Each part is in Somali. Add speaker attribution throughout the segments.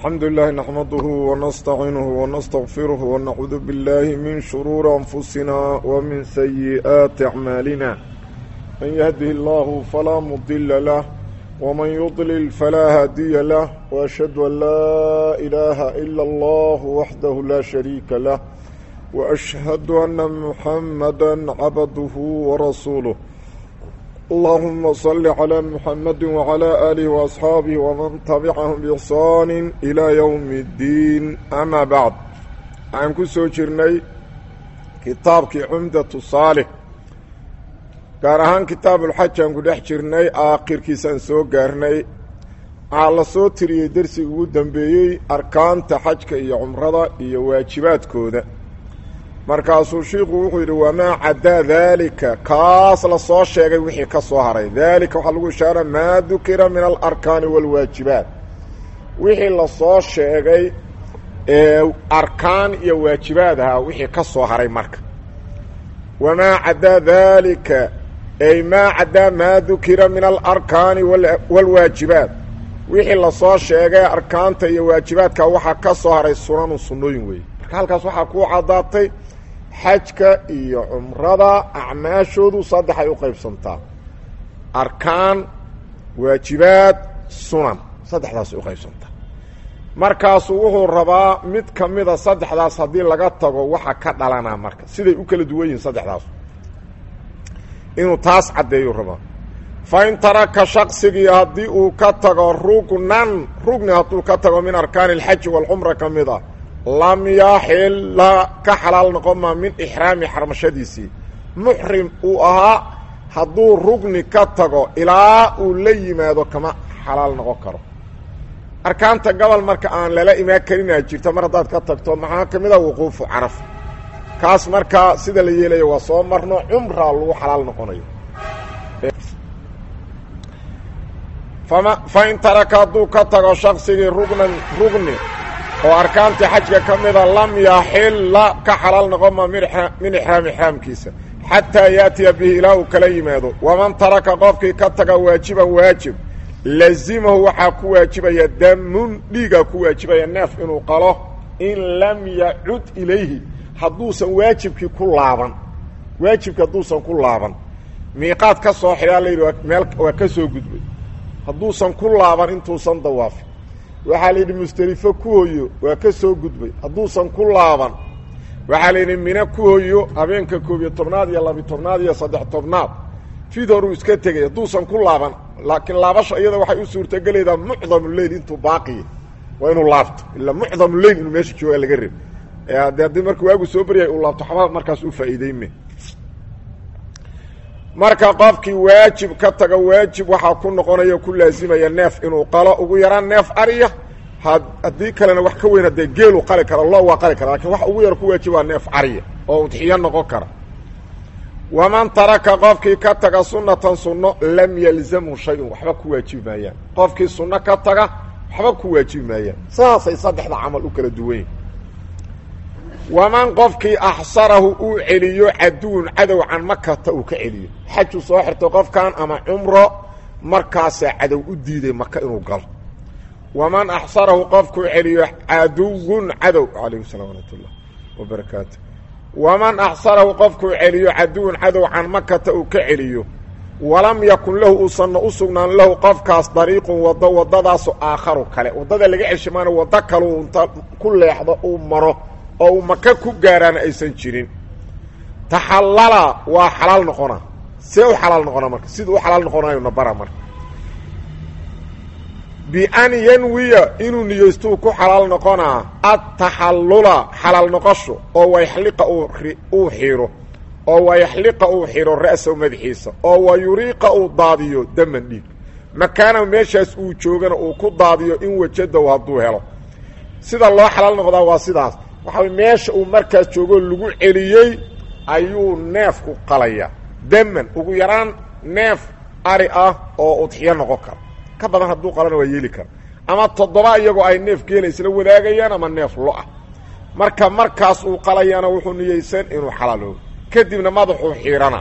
Speaker 1: الحمد لله نحمده ونستعينه ونستغفره ونعوذ بالله من شرور أنفسنا ومن سيئات أعمالنا من يهده الله فلا مضل له ومن يضلل فلا هادي له وأشهد أن لا إله إلا الله وحده لا شريك له وأشهد أن محمدا عبده ورسوله اللهم صل على محمد وعلى آله وأصحابه ومن تبعهم بإحسان إلى يوم الدين أما بعد عن كسو جرني كتابك عمدة صالح gaar ahaan kitaabulxaj aan ku dhex jirnay aakhirkiisaan soo gaarnay waxaa la soo tiriyey dersiga ugu dambeeyey arkaanta xajka iyo cumrada iyo waajibaadkooda markaasuu shiikhu wuxuu yidhi wamaa caddaa daalika kaas la soo sheegay wixii ka soo haray daalika waxaa lagu ishaara maa dukira min alarkaani waalwaajibaat wixii la soo sheegay ee arkaan iyo waajibaad ahaa wixii ka soo haray marka wamaa caddaa daalika ay maa caddaa maa dukira min alarkaani waalwaajibaat wixii lasoo sheegay arkaanta iyo waajibaadka waxaa ka soo haray sunanu sunnooyin weeye marka halkaas waxaa kuu caddaatay xajka iyo cumrada acmaashoodu saddexay u qaybsantaa arkaan waajibaad sunan saddexdaasay u qaybsantaa markaasuu wuxuu rabaa mid ka mida saddexdaas haddii laga tago waxa ka dhalanaa marka siday u kala duwan yihiin saddexdaas inuu taas caddeeyuu rabaa fa in taraka shaqsigii haddii uu ka tago rugnan rugni hadduu ka tago min arkaani alxaji waalcumra ka mid a lam yaxila ka xalaal noqon maa min ixraami xarmashadiisii muxrim uu ahaa hadduu rugni ka tago ilaa uu la yimaado kama xalaal noqon karo arkaanta gobol marka aan lala imaan karinaa jirta mar haddaad ka tagto maxaa ka mid a wuquufu caraf kaas markaa sida la yeelayo waa soo marno cumraa lagu xalaal noqonayo fama fa in taraka hadduu ka tago shaqsigii rugnan rugni oo arkaantii xajka ka mida lam yaxilla ka xalaal noqon ma min ixraam ixraamkiisa xataa yaatiya bihi ilaa uu kala yimaado waman taraka qofkii ka taga waajiban waajib lazimahu waxaa ku waajibaya damun dhiigaa ku waajibaya neef inuu qalo in lam yacud ilayhi hadduusan waajibkii ku laaban waajibki hadduusan ku laaban miiqaad ka soo xidhaa la yidhi meel waa ka soo gudbay hadduusan ku laaban intuusan dawaafin waxaa la yidhi musdelifo ku hoyo waa ka soo gudbay hadduusan ku laaban waxaa la yidhi mine ku hoyo habeenka koob iyo tobnaad iyo labi tobnaad iyo saddex tobnaad fid horuu iska tegay hadduusan ku laaban laakiin laabasha iyada waxay u suurtagelaydaa mucdamuleyl intuu baaqiya waa inuu laabto ilaa mucdamuleyl inuu meesha joogaa laga reb de haddii marka waagu soo baryahay uu laabto xabaa markaas u faa'iideyme marka qofkii waajib ka taga waajib waxaa ku noqonaya ku laasimaya neef inuu qalo ugu yaraan neef ariya haddii kalena wax ka weyn haddee geelu qali kara lo waa qali kara lakin wax ugu yar ku waajib waa neef ariya oo udxiyo noqon kara waman taraka qofkii ka taga sunnatan sunno lam yalzamhu shay-un waxba ku waajibi maayaan qofkii sunno ka taga waxba ku waajibi maayaan saasay saddexda camal u kala duwan yihin waman qofkii axsarahu uu celiyo caduwun cadow can makata uu ka celiyo xajuu soo xirto qofkan ama cumro markaasaa cadow u diiday maka inuu galo waman axsarahu qofkuu celiyo caduwun cadow calayhi salam waraxmatullah wabarakaatu waman axsarahu qofkuu celiyo caduwun cadow can makata uu ka celiyo walam yakun lahu uusanna u sugnaan lahu qofkaas dariiqun waddo waddadaasu aakharu kale waddada laga ceshimaana waddo kaleu inta ku leexdo uu maro oo uu maka ku gaaraana aysan jirin taxallala waa xalaal noqona see u xalaal noqona marka sida u xalaal noqonayo nabara marka bian yanwiya inuu niyeystuu ku xalaal noqonaa adtaxallula xalaal noqosho oo wayaxliqa uu xiro oo wayaxliqa uu xiro ra'sahu madaxiisa oo wayuriiqa uu daadiyo daman dhiig makaana meeshaas uu joogana uu ku daadiyo in wajadow hadduu helo sida loo xalaal noqdaa waa sidaas waxaa meesha uu markaas joogoo lagu celiyey ayuu neefku qalaya daman ugu yaraan neef ari ah oo udxiyo noqon kara ka badan hadduu qalana waa yeeli kara ama toddoba iyagoo ay neef geela isla wadaagayaan ama neef lo-ah marka markaas uu qalayana wuxuu niyeysan inuu xalaaloobo kadibna madaxuu xiirana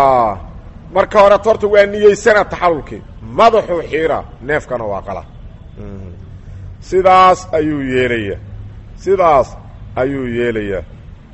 Speaker 1: marka horeto horta waa niyeysana taxalulkii madaxuu xiira neefkana waa qala sidaas ayuu yeelayaa sidaas ayuu yeelayaa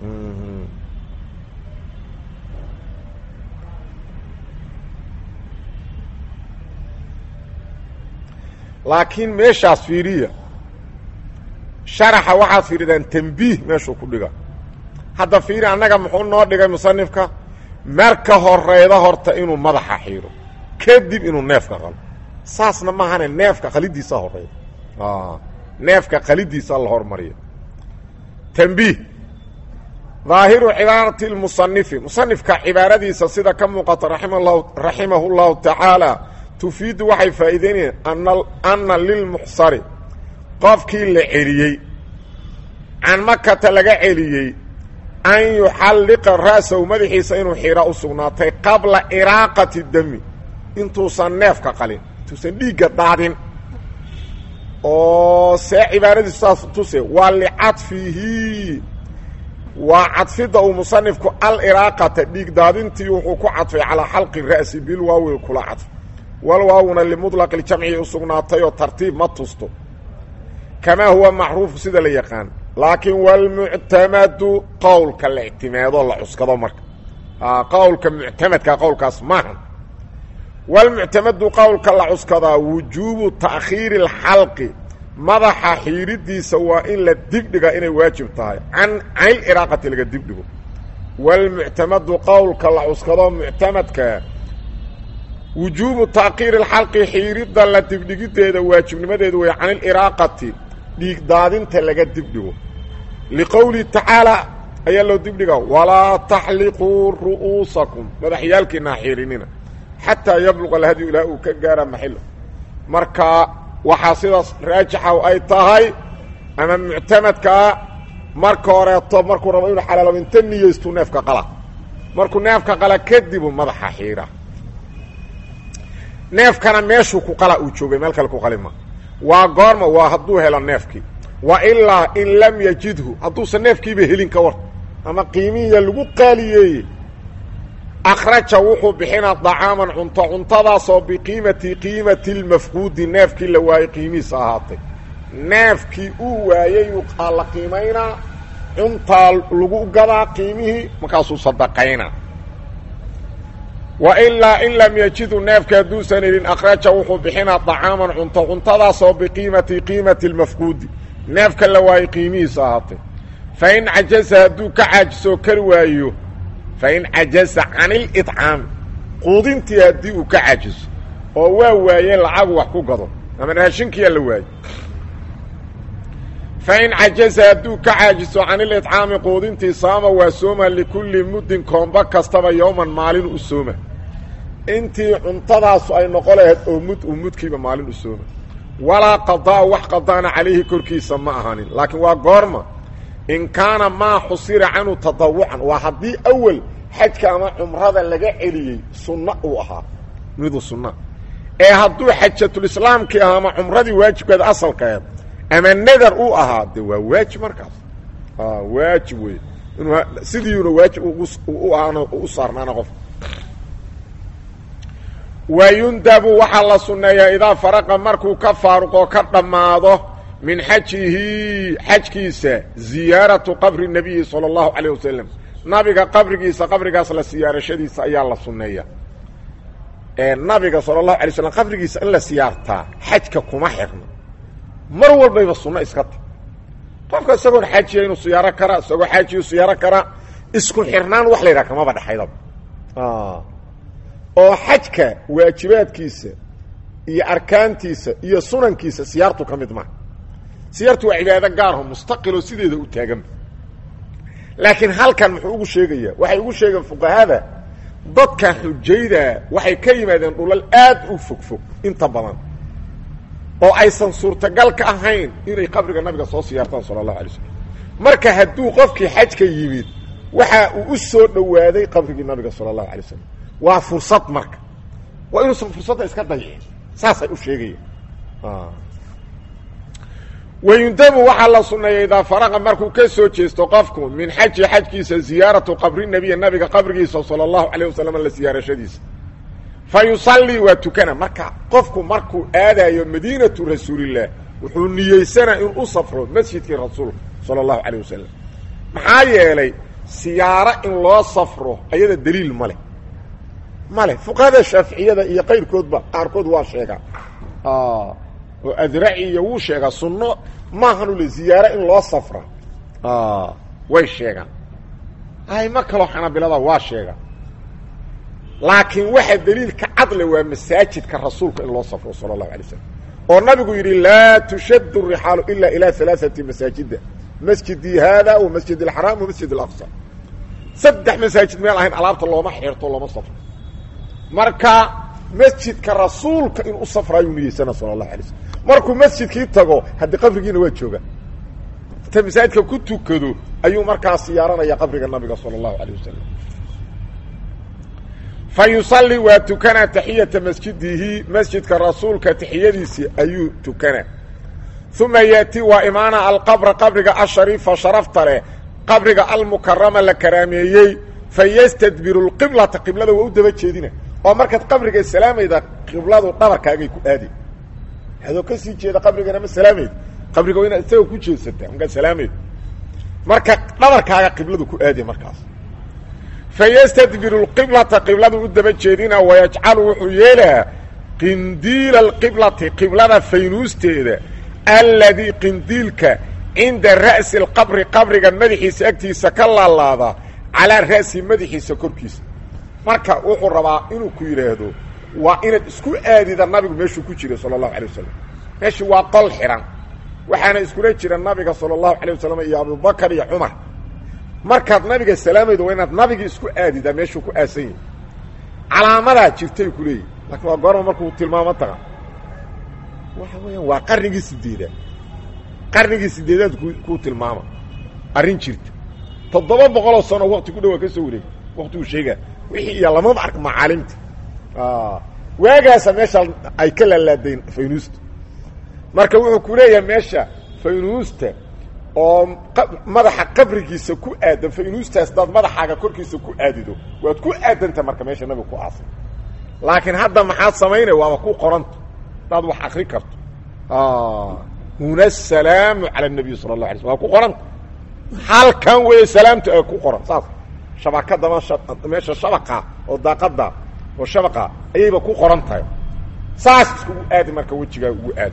Speaker 1: laakiin meeshaas fiiriya sharaxa waxaad fiiridaan tambiih meeshuu ku dhiga hadda fiiri annaga muxuu noo dhigay musanifka marka horeyda horta inuu madaxa xiiro kadib inuu neefka qalo saasna maahane neefka qalidiisa horeyda neefka qalidiisa la hormariya tambiih daahiru cibaarati lmusanifi musanifka cibaaradiisa sida ka muuqata raimlahu raximahu llahu tacaala tufiidu waxay faa'iideynayaan ana ana lilmuxsari qofkii la celiyey can makata laga celiyey an yuxalliqa ra'sahu madaxiisa inuu xira u sugnaatay qabla iraaqati dami intuusan neefka qalin intuusan dhiigga daadin oo see cibaaradiisu saas tuse waa licadfihi waa cadfidda uu musanifku aliraaqata dhiig daadintii wuxuu ku cadfay calaa xalqi ra'si bilwaawi kula cadf walwaawuna limudlaq ljamci u sugnaatay oo tartiib ma tusto kamaa huwa macruufu sida la yaqaan laakiin walmuctamadu qowlka la ictimaado la cuskado marka qowlka muctamadka qowlkaas maaha walmuctamadu qowlka la cuskadaa wujuubu ta'khiiri اlxalqi madaxa xiiridiisa waa in la dibdhiga inay waajib tahay can caniliraaqati laga dibdhigo walmuctamadu qowlka la cuskado muctamadka wujuubu ta'khiiri اlxalqi xiiridda la dibdhigideeda waajibnimadeedu way can iliraaqati dhiig daadinta laga dibdhigo liqowlihi tacaalaa ayaa loo dibdhiga walaa taxliquu ru'uusakum madaxyaalkiina ha xiirinina xataa yabluqa alhadyu ilaa uu ka gaara maxilo marka waxaa sidaas raajixa ay tahay ama muctamadkaa marka horeeto markuu rabo inuu xalaalabo inta niyeystu neefka qala markuu neefka qala kadibu madaxa xiira neefkana meeshuu ku qala uu joogay meel kale ku qalima waa goorma waa hadduu helo neefkii wa ilaa in lam yajidhu hadduusan neefkiiba helin ka war ama qiimihiya lagu qaaliyeeye akhraja wuxuu bixinaa dacaaman cunto cuntadaasoo biqiimati qiimati lmafquudi neefkii la waayey qiimihiisa ahaatay neefkii uu waayey aa la qiimaynaa cuntaa lagu gadaa qiimihii markaasuu sadaqaynaa wa ilaa in lam yajidu neefka hadduusan helin akhraja wuxuu bixinaa dacaaman cunto cuntadaasoo biqiimati qiimati lmafquudi neefka la waayey qiimihiisa ahaatay fa in cajaza hadduu ka caajisoo kari waayo fa in cajaza can ilidcaami quudintii haddii uu ka caajiso oo waa waaye lacagu wax ku gado ama raashinkiyaa la waaye fa in cajaza hadduu ka caajiso can ilidcaami quudintii saama waa sooma likulli muddin koomba kastaba yowman maalin u sooma intii cuntadaasu ay noqo lahayd oo mud uu mudkiiba maalin u sooma walaa qadaa wax qadaana calayhi korkiisa ma ahanin laakiin waa goorma in kaana maa xusira canhu tadawucan waa haddii awel xajka ama cumrada laga celiyey sunno uu ahaa midu sunna ee hadduu xajatulislaamkii ahaa ama cumradii waajibkeeda asalkeed ama nadar uu ahaa de waa waajib markaas waajib wey inuu sidiiuna waajib u ahaana u saarnaana qof wayundabu waxaa la sunneeyaa idaa faraqa markuu ka faaruqoo ka dhammaado min xajihi xajkiisa ziyaaratu qabri nabiyi sala allahu calayh wasalam nabiga qabrigiisa qabrigaas la siyaarashadiisa ayaa la sunneeya nabiga sala allahu alay slam qabrigiisa in la siyaartaa xajka kuma xirna mar walbayba sunno iska ta qofka isagoon xajiya inuu siyaaro kara isagoo xaajiyu siyaaro kara isku xirnaan wax la yidhaha kamaba dhexaydaba oo xajka waajibaadkiisa iyo arkaantiisa iyo sunankiisa siyaartu ka mid maha siyaartu waa cibaado gaarho mustaqiloo sideeda u taaganba laakiin halkan muxuu ugu sheegayaa waxay ugu sheegeen fuqahada dadka xujayda waxay ka yimaadeen dhulal aad u fogfog inta badan oo aysan suurtagal ka ahayn inay qabriga nabiga soo siyaartaan sala allahu alay slam marka hadduu qofkii xajka yimid waxa uu u soo dhowaaday qabrigii nabiga sala allahu alay slam waa fursad marka waa inuusan fursadda iska dayicin saasay u sheegayaan wayundabu waxaa la sunneeya idaa faraqa markuu ka soo jeesto qofku min xaji xajkiisa ziyaaratu qabri nebiya nabiga qabrigiisa sala allahu calayh wasalam la siyaarashadiisa fa yusallii waa tukana marka qofku markuu aadayo madiinatu rasuulillaah wuxuu niyeysanaa inuu u safro masjidkii rasuulka sala allahu calayh wasalam maxaa yeelay siyaaro in loo safro ayada daliil ma leh ma leh fuqahada shaaficiyada iyo qayrkoodba qaarkood waa sheegaa oo adraci iyo wuu sheegaa sunno maahan ule ziyaaro in loo safra way sheegaan ayma kaloo xanaabilada waa sheegaa laakiin waxa daliilka cadle waa masaajidka rasuulka in loo safro sala allahu alay slam oo nabigu yidhi laa tushaddu rixaalu ila ilaa alaaati masaajida masjidii haada wa masjid alxaraam wa masjid alaqsa saddex masaajid meel ahayn alaabta looma xirto looma safro marka masjidka rasuulka inuu u safraayuu niyeysana sala allahu alay slam markuu masjidkii tago haddii qabrigiina waa jooga inta masaajidka ku tukado ayuu markaa siyaaranaya qabriga nabiga sala allahu alayh wasalam fa yusallii waa tukanaa taxiyata masjidihi masjidka rasuulka taxiyadiisii ayuu tukanaa uma yaati waa imaana alqabra qabriga ashariifa sharafta leh qabriga almukarama la karaameeyey fa yastadbiru lqiblata qiblada waa u daba jeedina oo markaad qabriga salaamayda qibladu dhabarkaagay ku aadi adoo ka sii jeeda qabrigana ma salaamayda qabriga waa inaad isaga ku jeedsataa markaad salaamayda marka dhabarkaaga qibladu ku aadi markaas fayastadbiru lqiblata qibladu u daba jeedina wayajcalu wuxuu yeelaa qindiila alqiblati qiblada faynuusteeda alladii qindiilka cinda ra'si alqabri qabriga madaxiisa agtiisa ka laalaada calaa ra'si madaxiisa korkiisa marka wuxuu rabaa inuu ku yidhaahdo waa inaad isku aadida nabigu meeshuu ku jiray sala allahu alay wasalam meeshii waa qol xihan waxaana iskula jira nabiga sala allahu alay wasalam iyo abubakar iyo cumar markaad nabiga salaamaydo waa inaad nabigii isku aadidaa meeshuu ku aasan yahi calaamadaa jirtay ku leeyihi laakiin waa goorma markuu tilmaamo taga waxa weeyaan waa qarnigii sideedaad qarnigii sideedaad ku kuu tilmaama arrin jirta toddoba boqoloo sano wakti ku dhawaa ka soo wareegay waktiguu sheegaa wixii iyo lamaba ark macaalimta waagaasa meesha ay ka laalaadayn faynuusta marka wuxuu ku leeyahay meesha faynuusta oo madaxa qabrigiisa ku aadan faynuustaas daad madaxaaga korkiisa ku aadido waad ku aadanta marka meesha nabiga ku aasay laakiin hadda maxaad samaynay waaba ku qoranta hadaad wax akri karto huna asalaamu cala anabiy sala allah alay sl waa ku qoranta halkan weeye salaamta ee ku qoran saas shabakada meesha shabaqa oo daaqada oo shabaqa ayayba ku qoran tahay saas iskugu aadi marka wejigaa ugu aadi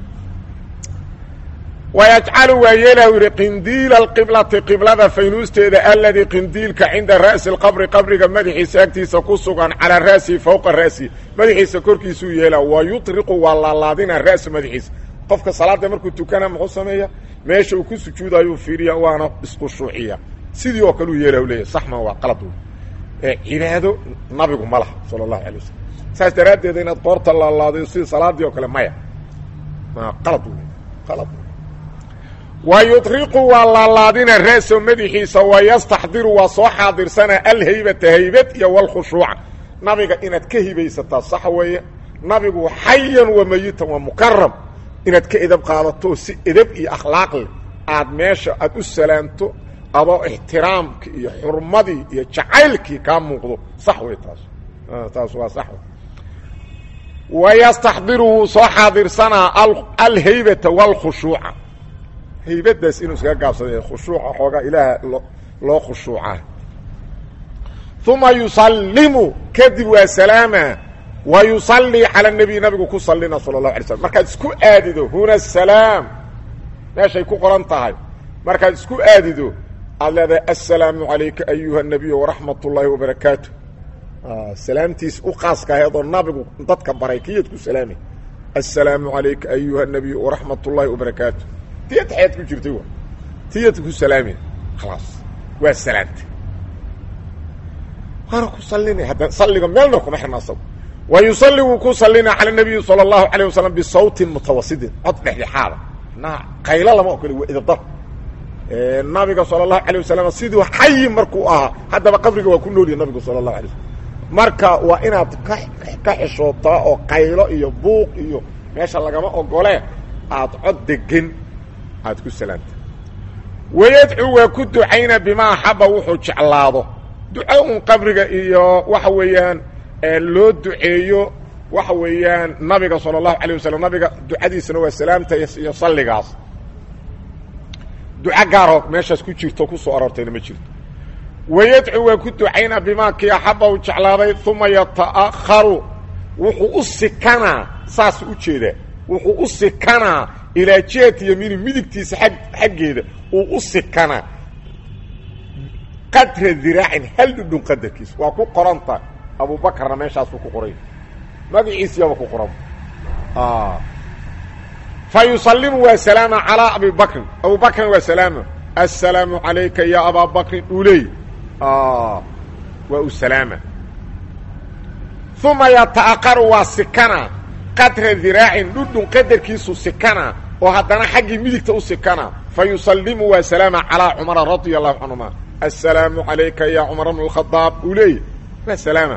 Speaker 1: wayajcalu waa yeelahu yidhi qindiila alqiblati qiblada faynuusteeda aladii qindiilka cinda ra'si alqabri qabriga madaxiisa agtiisa ku sugan calaa ra'sihi fowqa ra'si madaxiisa korkiisuu yeela wa yutriqu waa laalaadina ra'su madaxiisa qofka salaada markuu tukana muxuu sameeya meesha uu ku sujuudayuu fiiriya waana iskhushuuciya sidii oo kaleu yeelahu leeyahy saxman waa qalad ee cibaado nabigu ma laha sala allahu alay wasalam saas daraaddeed inaad qoorta laalaadayo sidii salaadii oo kale maya qalad wey qalad wa yutriqu waa laalaadina ra'so madaxiisa wa yastaxdiru waa soo xaadirsana alhaybata haybad iyo walkhushuuca nabiga inaad ka hibaysataa sax weeye nabigu xayan wa mayitan waa mukaram inaad ka edab qaadato si edab iyo akhlaaq leh aad meesha aad u salaamto adoo ixtiraamki iyo xurmadii iyo jacaylkii kaa muuqdo sax wey taas taas waa sax wa yastaxdiru wuu soo xaadirsanaa alhaybata walkhushuuca haybadaas inuu iskaga gaabsada khushuuca xoogaa ilaaha loo loo khushuuca uma yusallimu kadib waa salaama wa yusallii cala nabiy nabigu ku sallina sala allahu alay slam markaad isku aadido huna asalaam meeshay ku qoran tahay markaad isku aadido aad leedahay assalaamu calayka ayuha nabiy waraxmat ullaahi wabarakaatu salaamtiis u qaaska aheedoo nabigu dadka baray kiyaad ku salaamay assalaamu calayka ayuha nabiy waraxmat ullaahi wabarakaatu tiyad xeed ku jirtay wa tiyad ku salaamay khalaas waa salaamta waana ku sallinay hadda salliga meelna kuma xirna asago wa yusalli wuu ku sallina cala nabiyi sala allahu alayh wasalam bisawtin mutawasitin cod dhexdhexaada na qaylo lama ogole waa idabdar nabiga sala allahu alayh wasalam siduu xayi markuu ahaa haddaba qabriga waa ku noolyahy nabigu sala allahu alay wasalam marka waa inaad ka ka xishootaa oo qaylo iyo buuq iyo meesha lagama ogole aad cod degan aad ku salaamta wayadcuu waa ku ducayna bimaa axaba wuxuu jeclaado duco un qabriga iyo waxa weeyaan loo duceeyo waxa weeyaan nabiga sala allahu alay wasalam nabiga ducadiisana waa salaamta iyo salligaas duco gaaroo meeshaas ku jirto kusoo aroortayna ma jirto wayadcu waa ku ducaynaa bimaa kii axaba u jeclaaday uma yata'akharu wuxuu u sikanaa saas u jeedaa wuxuu u sikanaa ilaa jihati yamiini midigtiisa ag xaggeeda uu u sikanaa qadra diraacin hal dhudhun qadarkiisa waa ku qoranta abubakarna meeshaasuu ku qoray magaciisiyaaba ku qoran fa yusalimu waa salaama calaa abi bakrin abu bakrin waa salaama assalaamu calayka ya abaa bakrin uu leey waa u salaama uma yata'aqaru waa sikana qadra diraacin dhudhun qadarkiisu sikana oo haddana xaggii midigta u sikana fa yusalimu waa salaama calaa cumara radia allahu canhuma assalaamu calayka ya cumar bn اkhadaab uu leey waa salaama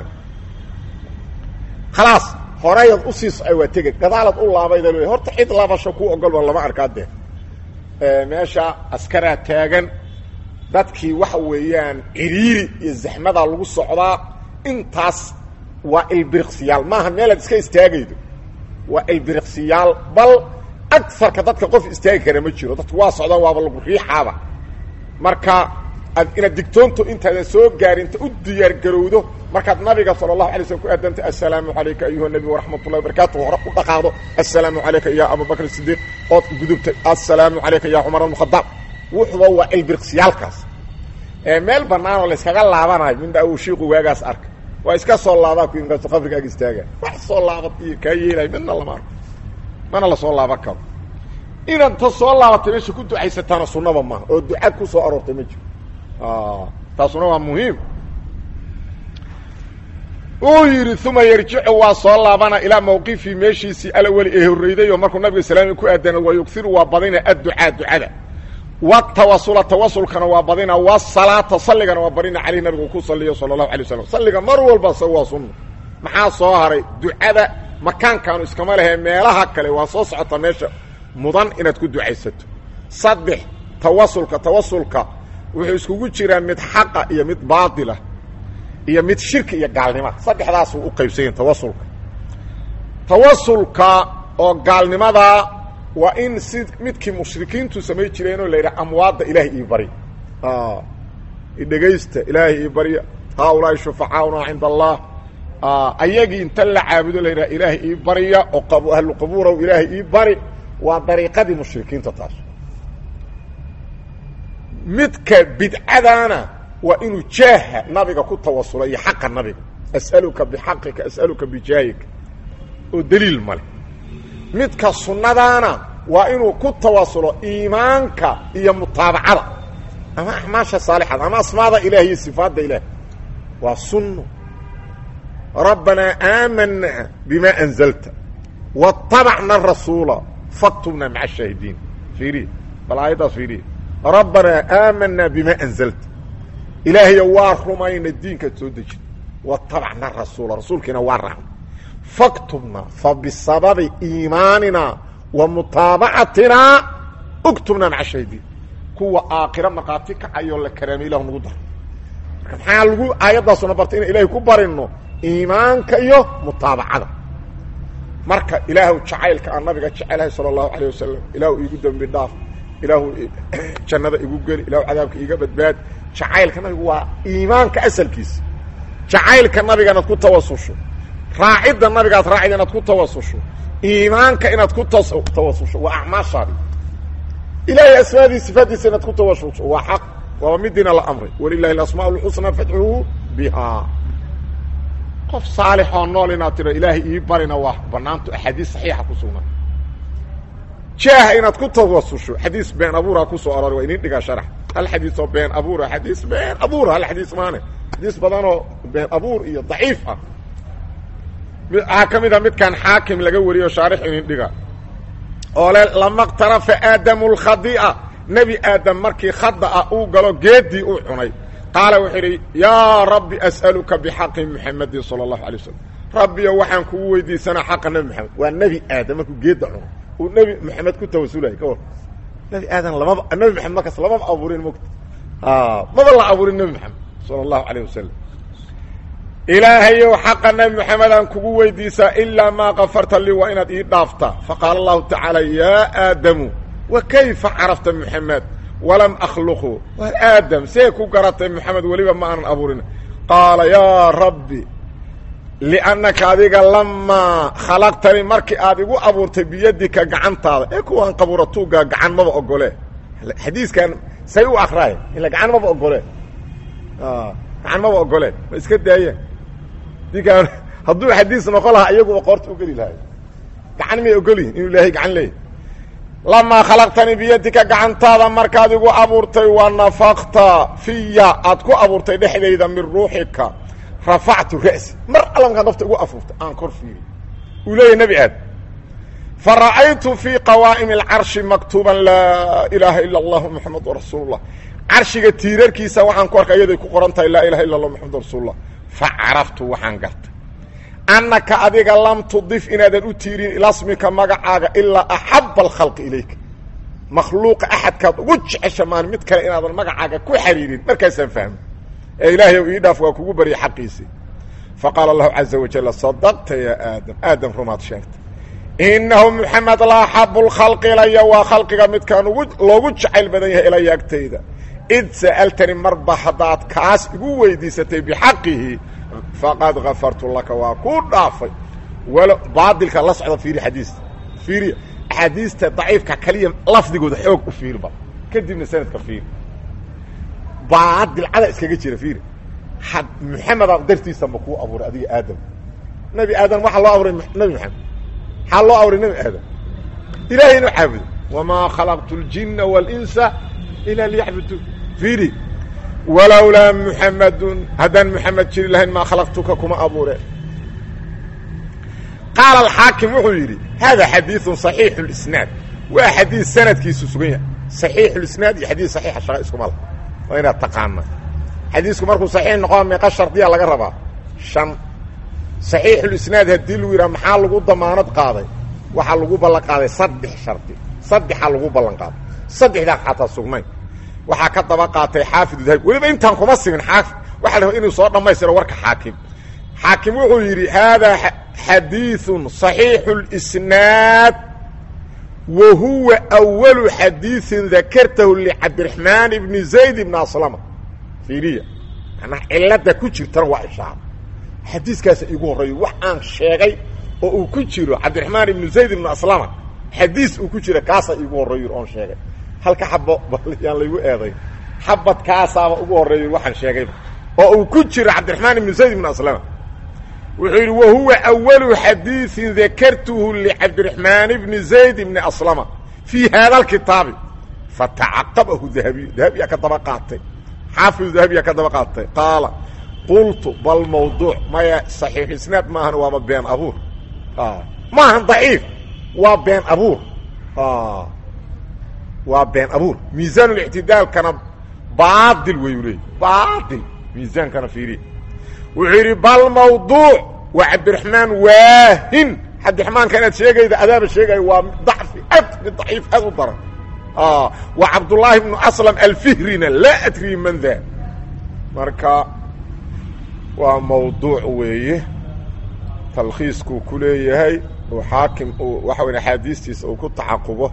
Speaker 1: khalaas horeyaad usii socay waa tegey gadaalaad u laabayda le horta cid laabasho ku ogolba lama arkaa dee meesha askaraa taagan dadkii waxa weeyaan ciriiri iyo zaxmadaa lagu socdaa intaas waa ilbiriqsiyaal maaha meelaad iska istaagaydo waa ilbiriqsiyaal bal agarka dadka qof istaagi kara ma jiro dadku waa socdaan waaba lagu riixaaba marka ad inaad digtoonto intaadan soo gaarinta u diyaargarowdo markaad nabiga sala allahu alay slm ku aadanta assalaamu calayka ayuha nebi waraxmat ullahi barakaatu hore u dhaqaaqdo assalaamu calayka ya abubakr sidiiq ood gudubtay assalaamu calayka ya cumar bn khadaab wuxuba waa ilbiriqsiyaalkaas meel banaanoo layskaga laabanayo mindha uu shiiqu waagaas arka waa iska soo laabaa ku inkaasto qabrigaaga istaaga wax soo laabad iyo kaa yeelay midna lama arko mana lasoo laaban karo inaad ta soo laabatay meesha ku ducaysataana sunnaba maaha oo ducad ku soo aroortay ma jiro taasuna waa muhiim uu yidhi uma yarjicu waa soo laabana ilaa mawqifii meeshiisii alaweli ee horreyday oo markuu nabiga salaami ku aadana wa yugiru waa badina adducaa ducada watawasula tawasulkana waa badina wasalaata salligana waa badina caleyh nabigu ku saliyo sala allahu alay waslam salliga mar walba sa waa sunna maxaa soo haray ducada makaankaanu iskama lehe meelaha kale waa soo socota meesha mudan inaad ku ducaysato saddex tawasulka tawasulka wuxuu iskugu jiraa mid xaqa iyo mid baatila iyo mid shirki iyo gaalnima saddexdaasuu u qaybsanya tawasulka tawasulka oo gaalnimada waa in si midkii mushrikiintu samay jireenoo la yidhaha amwaadda ilaahay ii bari idhegaysta ilaahay ii barya haaulaai shufacaauna cinda allah ayagii inta la caabudo la yidhaha ilaahay ii barya oo ahlu qabuurow ilaahay ii bari waa dariiqadii mushrikiinta taas midka bidcadaana waa inuu jaaha nabiga ku tawasulo iyo xaqa nabiga as'aluka bixaqika as'aluka bijaahika oo daliil male midka sunnadaana waa inuu ku tawasulo iimaanka iyo mutaabacada ama acmaasha saalixada ama asmaada ilaah iyo sifaadda ilaah waa sunno rabbanaa aamanaa bima anzalta waاtabacna rasuula faktubna maca ashaahidiin fiiriya bal aayaddaas fiiriya rabbanaa aamanaa bima anzalta ilaahayo waa rumayna diinkaad soo dejin watabacna rasuula rasuulkiina waa raacna faktubna fa bisababi iimaanina wa mutaabacatinaa uktubna maca shaahidiin kuwa aakhiro markhaati kacayoo la karaamay ilahu nagu daro marka maxaa lagu aayaddaasuna bartay inaan ilahay ku barino iimaanka iyo mutaabacada marka ilaahu jacaylka aan nabiga jecelahay sala allahu calayh wasalam ilaahu iigu dembi dhaaf ilaahu jannada igu geli ilaahu cadaabka iiga badbaad jacaylka nabigu waa iimaanka asalkiisa jacaylka nabiga inaad ku tawasusho raacidda nabigaad raacida inaad ku tawasusho iimaanka inaad ku tawasusho waa acmaashaadi ilaahay asmaadii sifaaddiisa inaad ku tawasusho waa xaq waaba midiina la amray walilahi alasmaa lxusnaa fadcuuhu bihaa qof saalixoo nool inaad tiro ilaahay ii barina waa banaanto axaadiis saxiixa ku sugnaa jaaha inaad ku tawasusho xadiis been abuura ku soo aroray waa inin dhigaa sharax hal xadiis oo been abuura xadiis been abuura hal xadiis maane xadiis badanoo been abuur iyo daciif ah waxaa ka mid a midkan xaakim laga wariyo shaarix inin dhiga oo le lama qtarafa aadamu lkhadi'a nebi aadam markii khada ah uu galo geedii uu cunay qaala wuxuu idhi yaa rabbi as'aluka bixaqi muxamadin sala allahu alay wasalam rabbiyo waxaan kugu weydiisanaa xaqa nebi moxamed waa nebi aadam markuu geedda cuno uu nebi moxamed ku tawasulaya ka war nebi aadam lamaba nebi moxamed markaas lamaba abuurin mogta maba la abuurin nebi moxamed sala allahu alayh wasalam ilaahayow xaqa nabi moxamed aan kugu weydiisaa ilaa maa kafarta lii waa inaad ii dhaaftaa faqaala allahu tacaala yaa aadamu wa kayfa carafta moxamed walam akhluqhu waa aadam see ku garatay moxamed weliba ma aanan abuurin qaala yaa rabbi liannaka adiga lamaa khalaqtanii markii aad igu abuurtay biyadika gacantaada ee kuwaan qabuura tuuggaa gacan maba ogole xadiiskan say u akraay ila gacan maba ogole gacan maba ogoleen ma iska daayeen dinkaan hadduu xadiis noqon lahaa iyaguba qoorta u geli lahay gacan may ogolyihin inuu ilaahay gacan leeyahy lamaa khalaqtanii biyadika gacantaada markaad igu abuurtay wa nafakta fiya aad ku abuurtay dhexdayda min ruuxika rafactu ra'si mar alla markaad nafta igu afuurtay aan kor fiiri uu leeyahy nebi aad fa ra'aytu fii qawaa'imi alcarshi maktuuban laa ilaaha ila allahu moxamadu rasuulu llah carshiga tiirarkiisa waxaan ku arkay iyaday ku qoran tahay laa ilaha illa allah moxamadu rasuulullah fa caraftu waxaan gartay annaka adiga lam tudif inaadan u tiirin ilasmika magacaaga ilaa axaba alkhalqi ilayka makhluuqa axadkaad ugu jecesha maan mid kale inaadan magacaaga ku xariirin markaasaan fahmay ee ilaahay ii dhaaf waa kugu baryay xaqiisii faqaala allahu caza wajalla sadaqta yaa aadam aadam rumaad sheegtay inahu moxamed la axabu lkhalqi ilaya waa khalqiga midkaan ugu loogu jacayl badan yahay ilaya agtayda id sa'altani marba haddaad kaas igu weydiisatay bixaqihi faqad gafartu laka waa kuu dhaafay walo baadilka la socda fiiri xadiista fiiriya axaadiista daciifka kaliya lafdigooda xoog u fiirba kadibna sanadka fiiri baadil cada iskaga jira fiiri had moxamedaa dartiisa ma kuu abuuray adiga aadam nebi aadam waxaa loo abuuray nebi moxamed maxaa loo abuuray nebi aadam ilahay inuu caabudo wamaa khalaqtu اljina wاlinsa ila liyacbuduun fiiri walowlaa muxamadun haddaan muxamed jiri lahayn maa khalaqtuka kuma abuureen qaala alxaakim wuxuu yidhi hada xadiiثu صaxiixu اlisnaad waa xadiis sanadkiisu sugan yahay صaxiixu lisnaad iyo xadiis saxiixa shaqa iskuma lah waa inaad taqaana xadiisku markuu saxiix noqon meeqa shardiya laga rabaa shan صaxiixulisnaad haddii lagu yidhaha maxaa lagu damaanad qaaday waxaa lagu ballan qaaday saddex shardi saddexaa lagu ballan qaaday saddexdaa xataa sugnayn waxaa ka daba qaatay xaafid dahabi weliba intaan kuma simin xaafid waxa la rabaa inuu soo dhammaystiro warka xaakim xaakim wuxuu yidhi haadaa xadiiثun صaxiixu اlisnaad wa huwa أwalu xadiiثin dakartahu licabdiraxmaan ibni zayd ibni aslama fiiriya manaa cilada ku jirtana waa ishaaro xadiiskaasa iigu horreeyo wax aan sheegay oo uu ku jiro cabdiraxmaan ibnu zayd ibnu aslama xadiis uu ku jira kaasaa iigu horreeyo oon sheegay halka xabo yaan laygu eeday xabadkaasaaba ugu horreeyo waxaan sheegayba oo uu ku jiro cabdiraxmaan ibnu zayd ibnu aslama wuxuu yidhi wa huwa awalu xadiiثin dakartuhu licabdiraxmaan ibni zayd ibni aslama fii haada alkitaabi fatacaqabahu dahabiy dahabiyaa ka daba qaatay xaafidu dahabiyaa ka daba qaatay qaala qultu bal mawduuc maya saxiix isnaad maahan waaba been abuur maahan daciif waa been abuur waa been abuur miisaanlictidaalkana baadil wayuu leey baadil miisaankana fiiriya wuxuu yidhi bal mawduuc waa cabdiraxmaan waahin cabdiraxmaanka inaad sheegayda adaaba sheegayo waa dacfi ad mid daciif aad u daran waa cabdullaahi bnu aslam alfihrina laa adrii man daa marka waa mawduuc weeye talkhiiskuu ku leeyahay uu xaakim uu waxa weya axaadiistiisa uu ku tacaqubo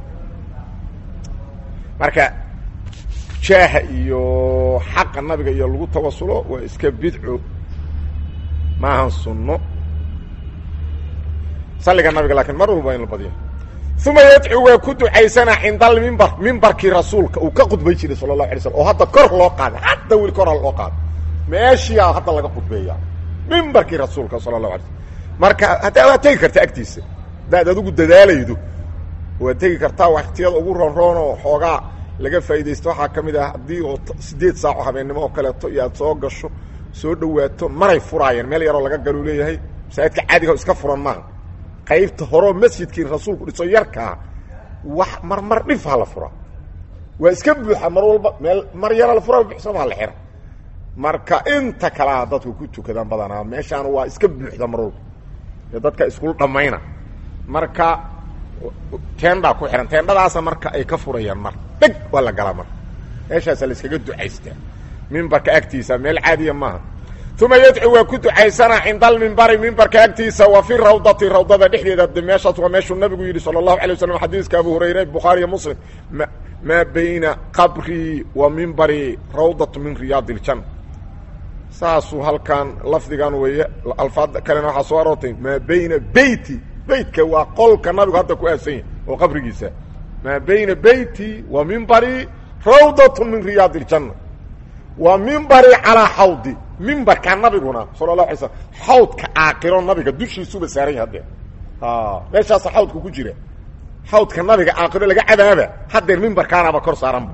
Speaker 1: marka jaaha iyo xaqa nabiga iyo lagu tawasulo waa iska bidco maahan sunno salliga nabiga laakiin mar walba in la badiyo uma yadcu waa ku ducaysanaa cinda almimbar mimbarkii rasuulka uu ka khudbay jiray sala allahu alay slam oo hadda kor loo qaaday hadda weli kora loo qaaday meeshiyaa hadda laga khudbeeyaa mimbarkii rasuulka sala allahu alay slm marka hadda waad tegi kartaa agtiisa haddaad adigu dadaalaydo waad tegi kartaa waktiyada ugu roonroon oo xoogaa laga faa'iidaysto waxaa ka mid ah haddii oo siddeed saaco habeennimo oo kaleeto iyo aad soo gasho soo dhowaato maray furaayeen meel yaroo laga galuu leeyahay masaajidka caadiga iska furan maaha qaybta horeo masjidkii rasuulku dhiso yarkaa wax mar mar dhif ha la furaa waa iska buuxa mar walba meel mar yara la furaa buuxsamaa la xira marka inta kalea dadku ku tukadaan badanaa meeshaan waa iska buuxda mar walba ee dadka iskul dhammayna marka teendaa ku xihan teendhadaasa marka ay ka furayaan mar dheg waa la galaa marka meeshaasa la iskaga ducaystaa mimbarka agtiisa meel caadiya maaha uma yadcu waa ku ducaysana cinda almimbari mimbarka agtiisa wa fi rawdati rawdada dhexdeeda de meeshaas waa meeshuu nabigu yidhi sala allahu alay waslam xadiiska abu hurayre bukhaariyo muslim m maa bayna qabrii wa mimbari rawdatu min riyaadi iljanna saasuu halkan lafdigan weeye alfaad kalena waxaa soo aroortay maa bayna beyti beytka waa qolka nabigu hadda ku aasan yahay oo qabrigiisa maa bayna beyti wa mimbari rawdatu min riyaadi iljanna wa mimbari calaa xawdi mimbarka nabiguna sala la alay slam xawdka aakiro nabiga dushiisuba saaran yahay hadeer meeshaasa xawdka ku jira xawdka nabiga aakiro laga cadaaba hadeer mimbarkaanaba kor saaranba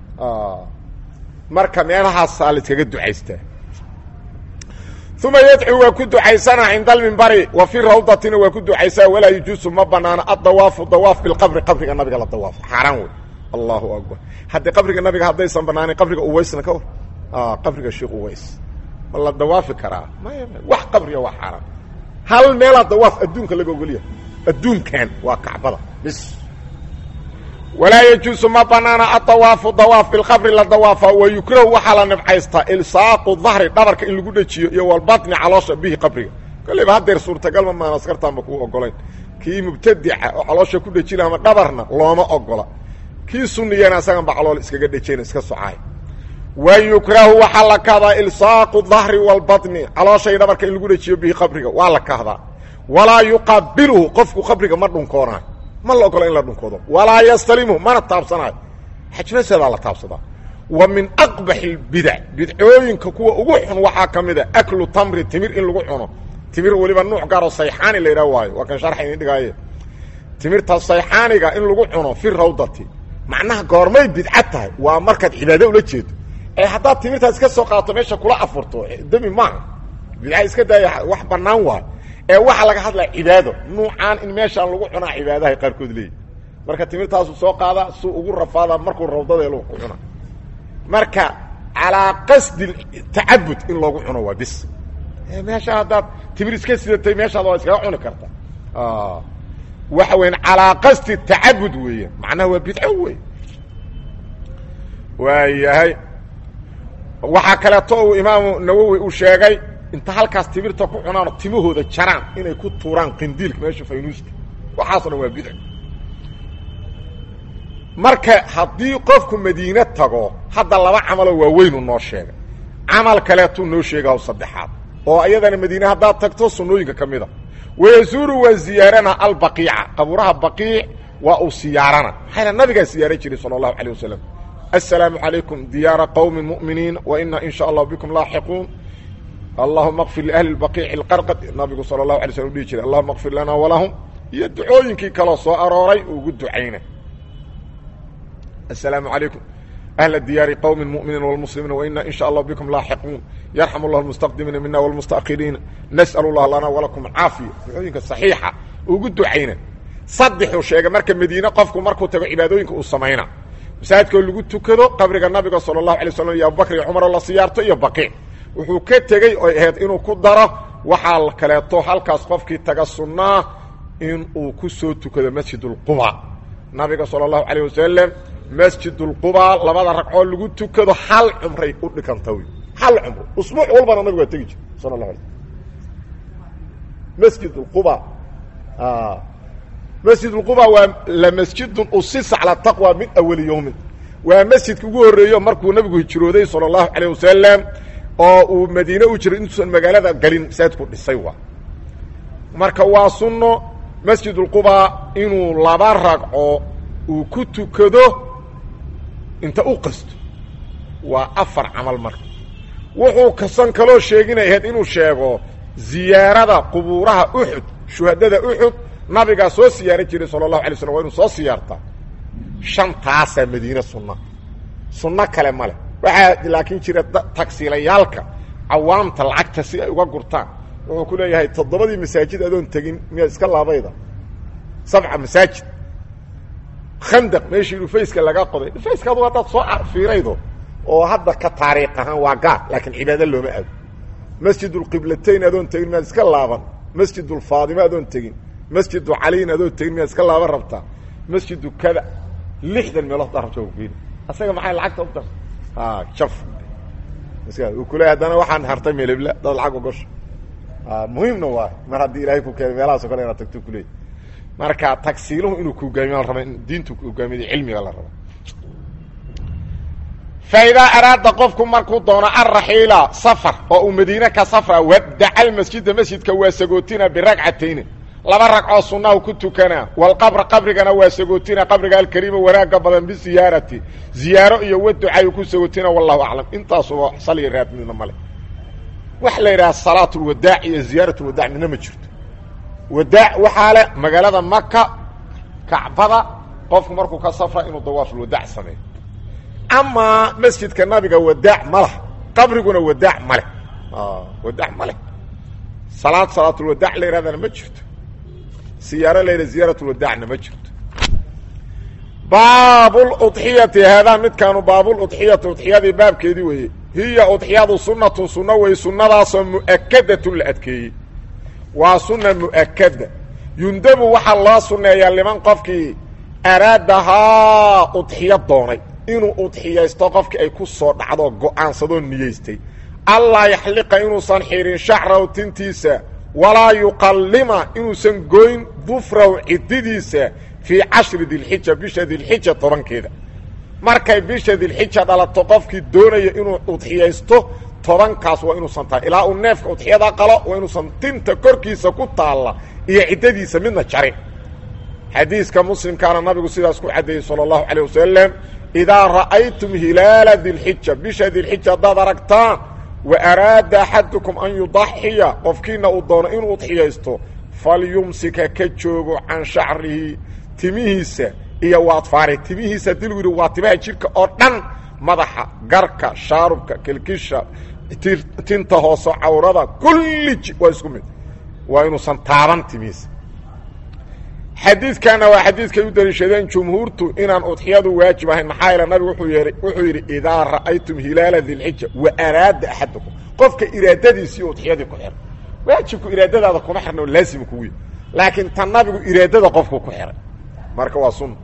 Speaker 1: marka meelahaasaa laiskaga ducaystaa uma yadcu waa ku ducaysana cinda almimbari wa fi rawdatina waa ku ducaysaa walaa yajuusu ma banaano addawaafu dawaaf bilqabri qabriga nabiga la dawaafo xaaraan wey allahu akbar haddii qabriga nabiga haddaysan banaanin qabriga uwaysna ka war qabriga sheekh uways ma la dawaafi karaa maya wax qabriga waa xaaraan hal meelaa dawaaf adduunka laga ogolya adduunkan waa kacbada bis walaa yajuusu ma banaana adawaafu dawaaf bilqabri la dawaafa wa yukrahu waxaa la nibcaystaa ilsaaqu dahri dhabarka in lagu dhejiyo iyo walbatni caloosha bihi qabriga kolleyba haddeer suurtagalma maan askartaanba kuu ogolayn kii mubtadica oo caloosha ku dhejina ama dhabarna looma ogola kii suniyana asagan ba calool iskaga dhejayna iska socaay wa yukrahu waxaa la kahdaa ilsaaqu dahri walbatni calooshay dhabarka in lagu dhejiyo bihi qabriga waa la kahdaa walaa yuqabiluhu qofku qabriga ma dhunkoonaayo ma la ogola in la dhunkoodo walaa yastalimhu mana taabsanaayo xajnaseedaa la taabsadaa wa min aqbaxi اlbidac bidcooyinka kuwa ugu xun waxaa ka mid a aklu tamri timir in lagu cuno timir weliba nuuc gaaroo sayxaani la yidhaah waayo waa kan sharxa idin dhigaaye timirta sayxaaniga in lagu cuno fi rawdati macnaha goormay bidca tahay waa markaad cibaado ula jeedo ee haddaad timirtaas iska soo qaato meesha kula afurto demi maaha bidca iska daaya wax bannaan waayo ee waxaa laga hadlaya cibaado nuucaan in meeshaan lagu cunaa cibaadahay qaarkood leeyihi marka timirtaasu soo qaada suu ugu rafaada markuu rawdadeelu ku cuna marka calaa qasdi tacabud in loogu cuno waa bis meesha haddaad timir iska sidatay meeshaad waa iskaga cuni karta waxa weyan calaa qasdi tacabud weeye macnaha waa bidco wey waayahay waxaa kaleeto uu imaamu nawowi uu sheegay inta halkaas timirta ku cunaano timahooda jaraan inay ku tuuraan qindiilka meesha faynuuska waxaaso dhan waa bidco marka haddii qofku madiine tago hadda laba camaloo waaweynu noo sheegay camal kaleetuu noo sheegaho saddexaad oo iyadana madiine haddaad tagto sunnooyinka ka mida wayazuuru waa ziyaarana albaqiica qabuuraha baqiic waa uu siyaarana maxayna nabigaa siyaaran jiray sala allahu calayh wasalam assalaamu calaykum diyaara qowmi mu'miniin wa ina in sha allah bikum laaxiquun allahuma kfir liahli اbaqiici اlqarqad nabigu sala اlahu alay slm u dhihi jiray allahuma kfir lana walahum iyo ducooyinkii kaloo soo arooray ugu ducayna asalaamu calaykum ahla diyaari qowmi muminiin wlmuslimiin waina in sha allah bikum laaxiquun yarxam llah almustaqdimiina mina wlmustaakiriina nas'al llah lana walakum caafiya ducooyinka saxiixa ugu ducayna saddexuu sheegay marka madiine qofku markuu tago cibaadooyinka uu samayna masaajidkoo lagu tukado qabriga nabiga sala اlahu alay slam iyo abubakr iyo cumar oo la siyaarto iyo baqiic wuxuu ka tegey oy ahayd inuu ku daro waxaa kaleeto halkaas qofkii taga sunnaa in uu ku soo tukado masjid اlquba nabiga salى اlahu alayه wasalam masjid اlquba labada ragcoo lagu tukado hal cumray u dhikanta wy hal cumro usbuuc walbana nabigu waa tegi jir sal اla ala masjid اlquba masjid اlquba waa lamasjidun usisa calى taqwa min awali yowmin waa masjidka ugu horeeyo markuu nabigu hijrooday salى اlahu alيه wasalam oo uu madiine u jiray intuusan magaalada galin masaajidku dhisay waa marka waa sunno masjid اlquba inuu laba ragco uu ku tukado inta u qasto waa afar camal marka wuxuu kasan kaloo sheeginay ahayd inuu sheego ziyaarada qubuuraha uxud shuhadada uxud nabigaa soo siyaaran jiray sala اlahu alay slam waa inuu soo siyaartaa shantaasaa madiine sunna sunno kale ma leh waxaa laakiin jira tagsiilayaalka cawaamta lacagta si ay uga gurtaan wuxuu ku leeyahay toddobadii masaajid adoon tegin miyaad iska laabayda sabca masaajid khandaq meeshii dhufayska laga qoday dhufayska adu haddaad soo fiiraydo oo hadda ka taariikh ahaan waa gaar laakiin cibaado looma aado masjid ulqiblatayn adoon tegin miyaad iska laaban masjid ulfaadimo adoon tegin masjidu caliin adoon tegin miyaad iska laaban rabtaa masjidu kada lixdan meelood daa rabta geeni asaga maxay lacagta u dar jaf uu kule haddana waxaan hartay melebla dad lacag ogosha muhiimna waay mar haddii ilaahay ku keenay meelahaaso kale inaad tagto kuleey marka tagsiiluhu inuu ku hogaamiyo la raba in diintu ku hogaamiyada cilmiga la raba fa idaa araada qofku markuu doono alraxiila safar oo uu madiine ka safra wadaca almasjida masjidka waa sagootina biragcatayni laba ragcoo sunnahu ku tukanaa walqabra qabrigana waa sagootina qabriga alkariima wanaaga badan bisiyaarati ziyaaro iyo waducayu ku sagootina wallahu aclam intaasuba saliya raad midna male waxa la yidhaha salaat lwadaac iyo ziyaarat lwadaac midna ma jirto wadaac waxaa le magaalada maka kacbada qofku markuu ka safra inuu dawaafulwadaac sameeyo amaa masjidka nabiga wadaac ma lah qabriguna wadaac ma leh wadaac ma leh salaad salaatulwadaac la yidhahdana ma jirto siyaaro la yidhaha ziyaaratulwadaacna ma jirto baabuludxiyati haadaa midkaanu baabuludxiyati udxiyadii baabkeedii weeye hiya udxiyadu sunnatun sunno wey sunnadaasoo mu'akadatun la adkeeyey waa sunna mu'akada yundabu waxaa loo sunneeyaa liman qofkii araadahaa udxiyo doonay inuu udxiyaysto qofkii ay ku soo dhacdo go'aansadoo niyeystay allaa yaxliqa inuusan xirin shacrahu tintiisa walaa yuqallima inuusan goyn dufrahu cididiisa fii cashri dilxija bisha dilxija tobankeeda markay bisha dilxija dhalato qofkii doonaya inuu udxiyaysto tobankaas waa inuusan tahay ilaa uu neefka udxiyada qalo waa inuusan tinta korkiisa ku taalla iyo ciddadiisa midna jarin xadiiska muslimkaana nabigu sidaas ku caddeeyey sala allahu calayh wasalam idaa ra'aytum hilaala dilxija bisha dilxija haddaad aragtaan wa araada axadukum an yudaxiya qofkiina uu doono inuu udxiyaysto falyumsika ka joogo can shacrihi timihiisa iyo waadfaari timihiisa dil yidhi waa timaha jidhka oo dhan madaxa garka shaarubka kelkisha tinta hoose cawrada kulli waa isku mid waa inuusan taaban timihiisa xadiidkana waa xadiidkay u daliishadeen jumhuurtu inaan udxiyadu waajib ahayn maxaa yeele nabigu wuxuu yeehay wuxuu yidhi idaa ra'aytum hilaala dilxija wa araada axadukum qofka iraadadiisii udxiyadii ku xiray waajibku iraadadaada kuma xirna oo laazim kugu yahy laakiin tan nabigu iraadada qofku ku xiray marka waa sunna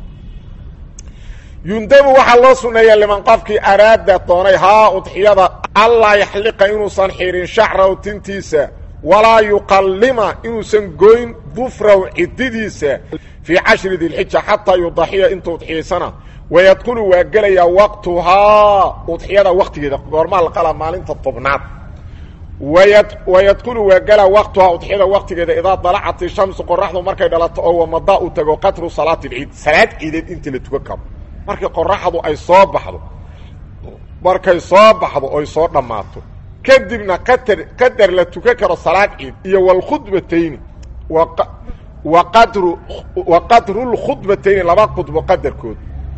Speaker 1: yundabu waxaa loo sunneeya liman qofkii araada doonay haa udxiyada allaa yaxliqa inuusan xirin shacrahu tintiisa walaa yuqallima inuusan goyn dufrahu cididiisa fii cashri dilxija xataa yudaxiya intuu udxiyaysana wayadkulu waa gelayaa waqtuhaa udxiyada waktigeeda goormaa la qalaa maalinta tobnaad wayadkulu waa gelaa waqtuhaa udxiyada waktigeeda idaa dalacat ishamsu qoraxdu markay dhalato oo wamadaa uu tago qatru salaati lciid salaad ciideed inta la tukan karo markii qoraxdu ay soo baxdo markay soo baxdo oy soo dhammaato kadibna qadar qadar la tukan karo salaad ciid iyo walkhudbatayni wa qadru wa qadrulkhudbatayni laba khudbo qadarkood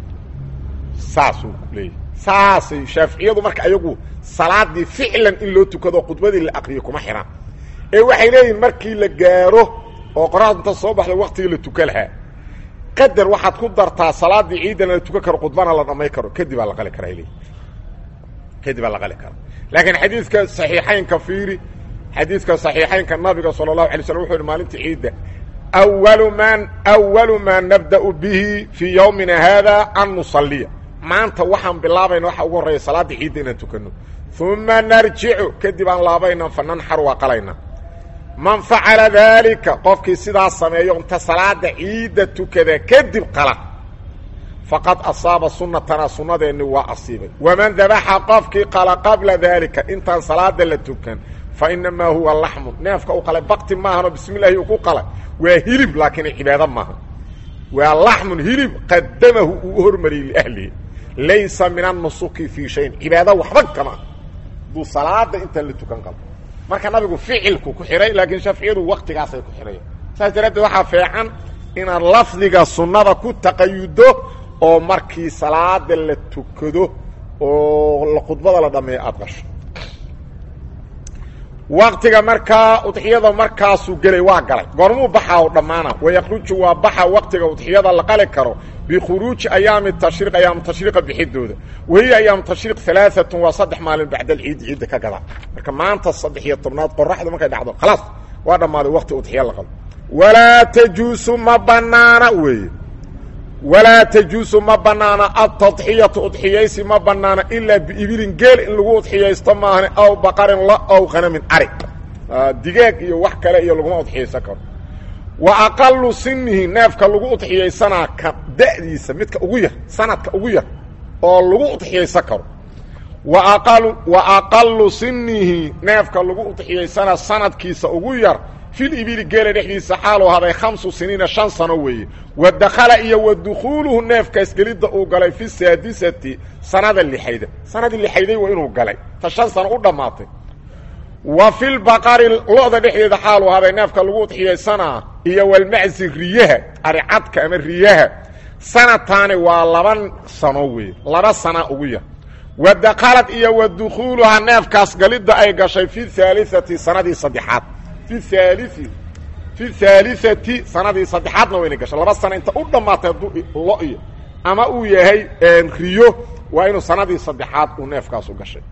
Speaker 1: saasuu leeyahy saasay shaaficiyadu marka ayagu salaadii ficlan in loo tukado khudbadii la akriyo kuma xidhan ee waxay leeyihin markii la gaaro oo qoraxdu inta soo baxda waktigii la tukan lahaa qadar waxaad ku dartaa salaadii ciidana la tukan karo khudbana la dhamay karo kadib aa la qali karaa leeyihi kadib aa la qali karaa laakiin xadiidka saxiixaynka fiiri xadiidka saxiixaynka nabiga sala allahu alay slm wuxu yhi maalinta ciidda awalu maa awalu maa nabda'u bihi fii yowmina haada an nusaliya maanta waxaan bilaabayna waxa ugu horreeya salaadda ciidda inaan tukanno uma narjicu kadib aan laabayna fa nanxaru waa qalayna man facala daalika qofkii sidaas sameeyo inta salaada ciidda tukada kadib qala faqad asaaba sunatana sunnadeenni waa asiibay waman dabaxa qofkii qala qabla daalika intaan salaada la tukan fa inamaa huwa laxmun neefka u qalay bakti maahanoo bismi llahi uu ku qalay waa hilib laakiin cibaado maaha waa laxmun hilib qadamahu uu u hormariyey liahlihi laysa min annusuki fii shayin cibaado waxba kama duu salaada intaan la tukan qabo marka nabigu ficilku ku xidhay laakiin shaaficiyadu waktigaasay ku xidhayan saas daraaddeed waxaa feecan inaad lafdiga sunnada ku taqayudo oo markii salaada la tukado oo khudbada la dhameeyo aada qasho waktiga markaa udxiyada markaasuu gelay waa galay goormuu baxaa o dhammaana wayakruju waa baxa waktiga udxiyada la qali karo bikhuruuji ayaami tashriiq ayaamu tashriiqa bixidooda wahiya ayaamu tashriiq alaaatun waa saddex maalin bacda alciidi ciidda ka gada marka maanta saddex iyo tobnaad qoraxdu markay dhacdo khalaas waa dhammaaday wakti udxiya la qalo walaa tajuusu ma banaana weeye walaa tajuusu ma bannaana adtadxiyatu udxiyaysi ma bannaana ilaa biibilin geel in lagu udxiyaysto maahane aw baqarin la aw khanamin arig digaag iyo wax kale iyo laguma udxiyaysan karo wa aqalu sinihi neefka lagu udxiyaysanaa ka da'diisa midka ugu yar sanadka ugu yar oo lagu udxiyaysan karo wa aqalu wa aqalu sinihi neefka lagu udxiyaysanaa sanadkiisa ugu yar fil ibili geela dhexdiisa xaaluu haday khamsu siniina shan sano weeye wa dakhala iyo wa dukhuuluhu neefkaas gelidda uu galay fi saadisati sanada lixayda sanadii lixayday waa inuu galay ta shan sano u dhammaatay wa filbaqari lo-da dhexdeeda xaaluu haday neefka lagu udxiyaysanaa iyo walmacsi riyaha aricadka ama riyaha sanataani waa laba sano weeye laba sana ugu yar wa dakhalad iyo wa dukhuuluhaa neefkaas galidda ay gashay fi haaliati sanadii saddexaad fi haalii fi haaliati sanadii saddexaadna wayna gashay laba sana inta u dhammaatay hadduu lo iyo ama uu yahay riyo waa inuu sanadii saddexaad uu neefkaasu gashay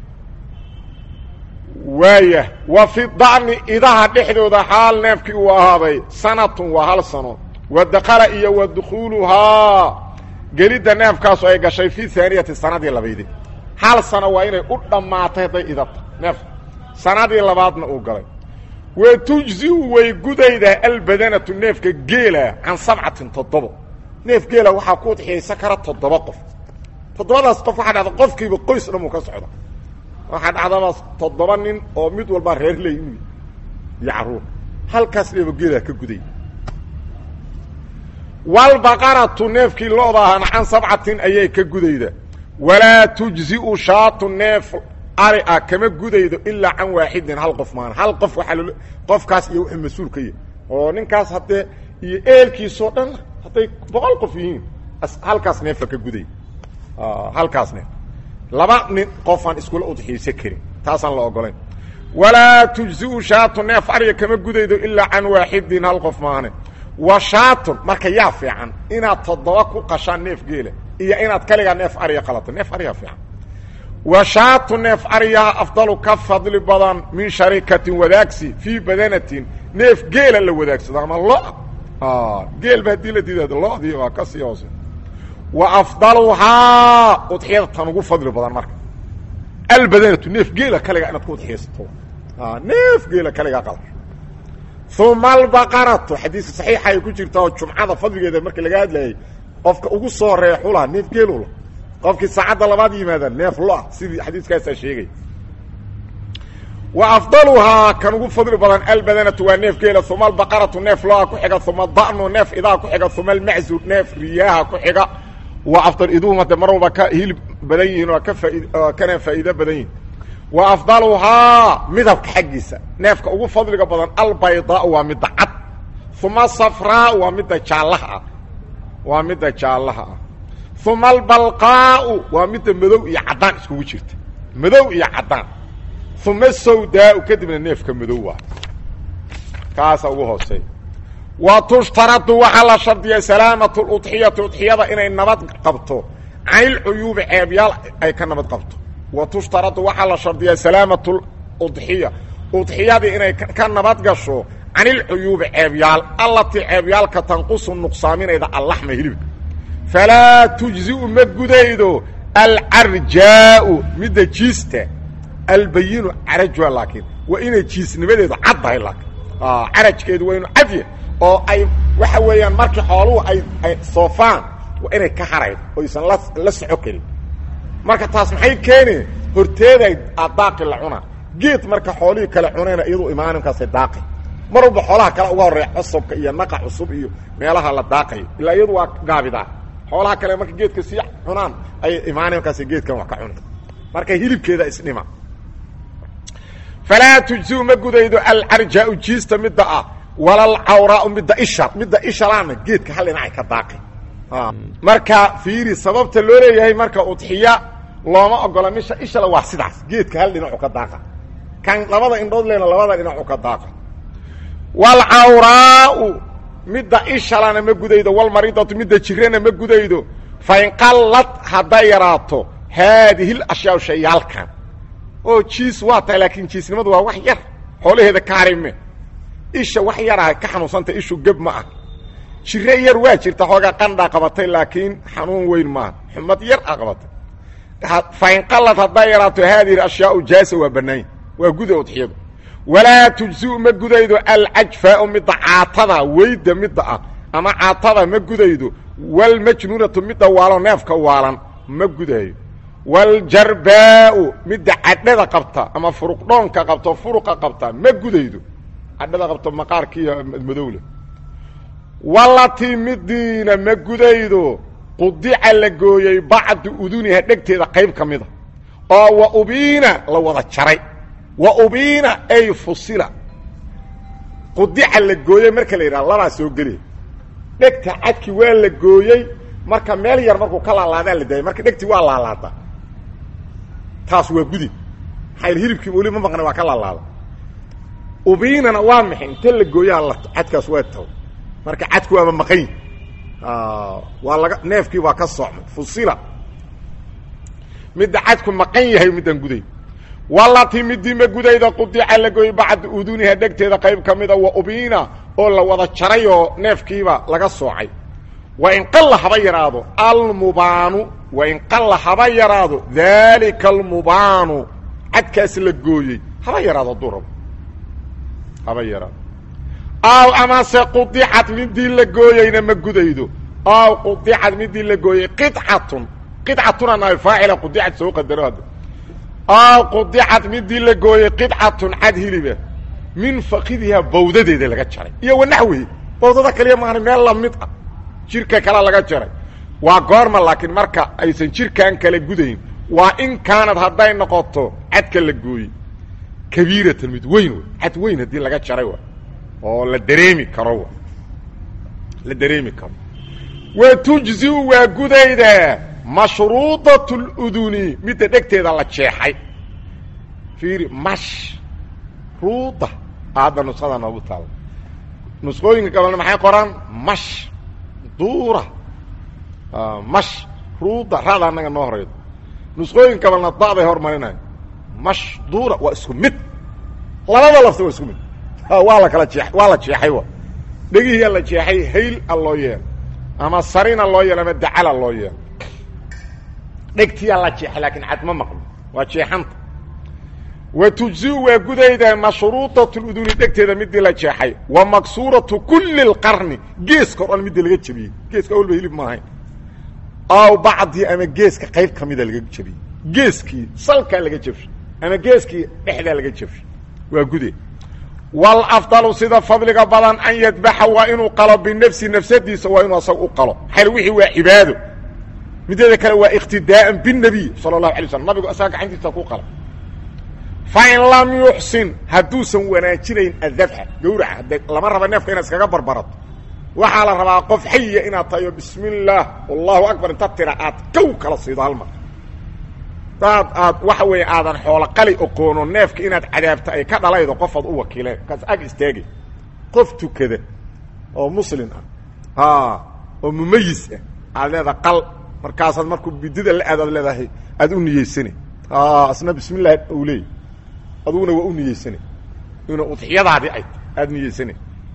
Speaker 1: waaya wa fi dacni idaha dhexdooda xaal neefkii uu ahaaday sanatun waa hal sano wa dakhala iyo wa dukhuuluhaa gelidda neefkaasu ay gashay fi haaniyati sanadii labaydi hal sano waa inay u dhammaatay hadday idata neefka sanadii labaadna uu galay wa tujziu way gudaydaa albadanatu neefka geela can sabcatin toddobo neef geela waxaa ku udxiyaysan kara toddoba qof toddobadaas qof waxaa dhacda qofkiiba qoys dhamuu ka socda waxaa dhacdaba toddoba nin oo mid walbaa reer ley inu iyo caruur halkaas neefo geela ka guday walbaqaratu neefkii lo-da ahana can sabcatin ayay ka gudayda walaa tujziu shaatu neef ari ah kama gudaydo ilaa can waaxidin hal qof maan hal qof waaa l qofkaas iyo wuxuu mas-uul ka yahy oo ninkaas haddee iyo eelkiisoo dhan hadday boqol qof yihiin halkaas neefa ka guday halkaas neef laba nin qofaan iskula udxiyaysan karin taasaan la ogolayn walaa tujziu shaatu neef ariga kama gudaydo ilaa can waaxidin hal qof maane wa shaatun marka yaa fiican inaad toddoba ku qashaan neef geela iyo inaad kaligaa neef ariga qalato neef ariga fiican wa shaatu neef ariyaha afdalu ka fadli badan min sharikatin wadaagsi fii badanatin neef geela la wadaagsado ama lo geel ba hadii la diidaado lodii waa ka sii hoose wa afdaluhaa udxiyada tan ugu fadli badan marka albadanatu neef geela kaligaa inaad ku udxiyaysato neef geela kaligaa qala uma albaqaratu xadiiska saxiixa ay ku jirta oo jumcada fadligeeda marka laga hadlayay qofka ugu soo horeeya xulaha neef geelula qofkii saacadda labaad yimaada neef loah sidii xadiiskaasaa sheegay wa afdaluhaa kan ugu fadli badan albadanatu waa neef geela uma albaqaratu neef loa ku xiga uma da'nu neef idaa ku xiga uma almaczu neef riyaaha ku xiga wa afdal iduhum hadde mar walba ka hilib badan yihiin oo ka faaid kana faa'iido badan yihin wa afdaluhaa midabka xaggiisa neefka ugu fadliga badan albaydaau waa midda cad uma safraa waa midda jaallaha ah waa midda jaallaha ah uma albalqaau waa midda madow iyo caddaan iskugu jirta madow iyo caddaan uma sawdaau kadibna neefka madow waa kaasa ugu hooseeya wa tushtaradu waxaa la shardiya salaamatu ludxiyati udxiyada inay nabad qabto canilcuyuubi ceebyaal ay ka nabad qabto wa tushtaradu waxaa la shardiyaa salaamatu udxiya udxiyadii inay ka nabad gasho canilcuyuubi ceebyaal allatii ceebyaalka tanqusu nuqsaaminayda allaxma hilibka falaa tujziu ma gudaydo alcarjaau midda jiista albayinu carajua laakiin waa inay jiisnimadeedu caddahay laakiin carajkeedu waa inu cadya oo ay waxa weeyaan markii xooluhu ay ay soofaan waa inay ka harayd oysan la la soco karin marka taas maxay keeni horteeday daaqi la cunaa geed marka xoolihii kale cunayna iyadu imaaninkaasay daaqi mar walba xoolaha kale uga horreeya cusubka iyo naqa cusub iyo meelaha la daaqayo ilaa iyadu waa gaabidaa xoolaha kale marka geedka sii cunaan ay imaaninkaas geedkan wax ka cuna marka hilibkeeda isdhima falaa tujziu ma gudaydo alcarjaau jiista midda ah walalcawraau midda isha midda ishalaana geedka hal dhinacay ka daaqi marka fiiri sababta loo leeyahay marka udxiya looma ogola misha ishala waa sidaas geedka hal dhinacu ka daaqa kan labada indhood leena labada dhinacu ka daaqa walcawraau midda ishalana ma gudaydo walmaridatu midda jirana ma gudaydo fain qallad hadday yaraato haadihi lashyaa shayaalkan oo jiis waa tahay laakiin jiisnimadu waa wax yar xoolaheeda ka harime isha wax yaraha ka xanuunsanta ishu geb ma ah jire yar waa jirta xoogaa qandhaa qabatay laakiin xanuun weyn maaha xumad yar a qabatay fainqalad hadday yaraato haadihi ashyaau jaasa waa banaanya waa guda udxiyadu walaa tujziu ma gudaydo alcajfaau midda caatada weyda midda ah ama caatada ma gudaydo walmajnuunatu midda waalo neefka waalan ma gudayo waljarbaau midda cadhada qabta ama furuqdhoonka qabto furuqa qabta ma gudaydo cadhada qabto maqaarkiiyo madowle walatii midiina ma gudaydo qudica la gooyey bacdu uduniha dhegteeda qayb ka mida oo wa ubiina la wada jaray wa ubiina ay fusila qudica la gooyey marka la yidhaha labaa soo gelaya dhegta cadki waa la gooyey marka meel yar markuu ka laalaadaa la daayay marka dhegtii waa laalaadaa taas waa gudi maxaa hilibkiiba weli ma maqna waa ka laalaada ubiinana waa maxay inta la gooyaa la cadkaas waa taw marka cadku waaba maqany waa laga neefkii waa ka socmay fusila midda cadku maqan yahay midaan guday walatii midii ma gudayda qudica la gooyey bacda uduniha dhegteeda qayb ka mida wa ubiina oo la wada jaray oo neefkiiba laga soocay wain qalla haba yaraado almubaanu wain qalla haba yaraado daalika almubaanu cadkaas la gooyey haba yaraado hadduu rabo haba yaraado aw amase qudicad midii la gooyeyna ma gudaydo aw qudicad midii la gooyey qicatun qicatuna naay faacila qudicad soo qadaro hadda aw qudicad midii la gooyey qidcatun cad hiliba min fakidiha bawdadeeda laga jaray iyo wanaxwihi bawdada kaliya maana meel lamid ah jirka kale laga jaray waa goorma laakiin marka aysan jirkan kale gudayn waa in kaanad hadday noqoto cadka la gooyey kabiiratan mid weyn wey cad weyn haddii laga jaray wa oo la dareemi karo w la dareemi karo wa tujziu waa gudayda mashruudat luduni midda dhegteeda la jeexay fiiri mash ruuda aadda nusada noogu taala nusqooyinka gabalna maxay qoraan mash duura mash ruuda raada annaga noo horeydo nusqooyinka gabalna da'day hormarinayo mash duura waa isku mid labada lafta waa isku mid waa la kala jee waa la jeexay wa dhegihiyaa la jeexay hayl a loo yeelo ama sarina loo yeelo ama dacala loo yeelo dhegtiyaa la jeexay laakiin cad ma maqlo waa jeexanta wa tujziu waa gudayda mashruudat luduni dhegteeda midii la jeexay wa maksuuratu kuli اlqarni geeska o dhan midii laga jebiyey geeska awalba hilib ma ahayn aw bacdii ama geeska qayb ka mida laga jebiyey geeskii salkaa laga jebshay ama geeskii dhexdaa laga jebshay waa gude wlafdalu sida fadliga badan an yadbaxa waa inuu qalo binafsi nafsadiisa waa inuu asaga u qalo xal wixii waa cibaado mideeda kale waa iqtidaaan binebiy sala اlahu alay slam nabigu asaga gacantiisa ku qala fain lam yuxsin hadduusan wanaajinayn adabxa gawraca de lama raba neefka inaad iskaga barbarato waxaa la rabaa qof xayiya inaad tahayo bismi اllaah allahu akbar inta tira aad kow kala siido halmar daad aad waxa weeye aadan xoolo qali oqoono neefka inaad cadaabto ay ka dhalaydo qofaad u wakiileen kaas ag istaagay qof tukada oo muslim ah oo mumayis ah aad leedaha qal markaasaad markuu bidida la aad aad leedahay aad u niyeysane asna bismi llahi u leey aduguna waa u niyeysane ina udxiyadaadii ay aada niyeysane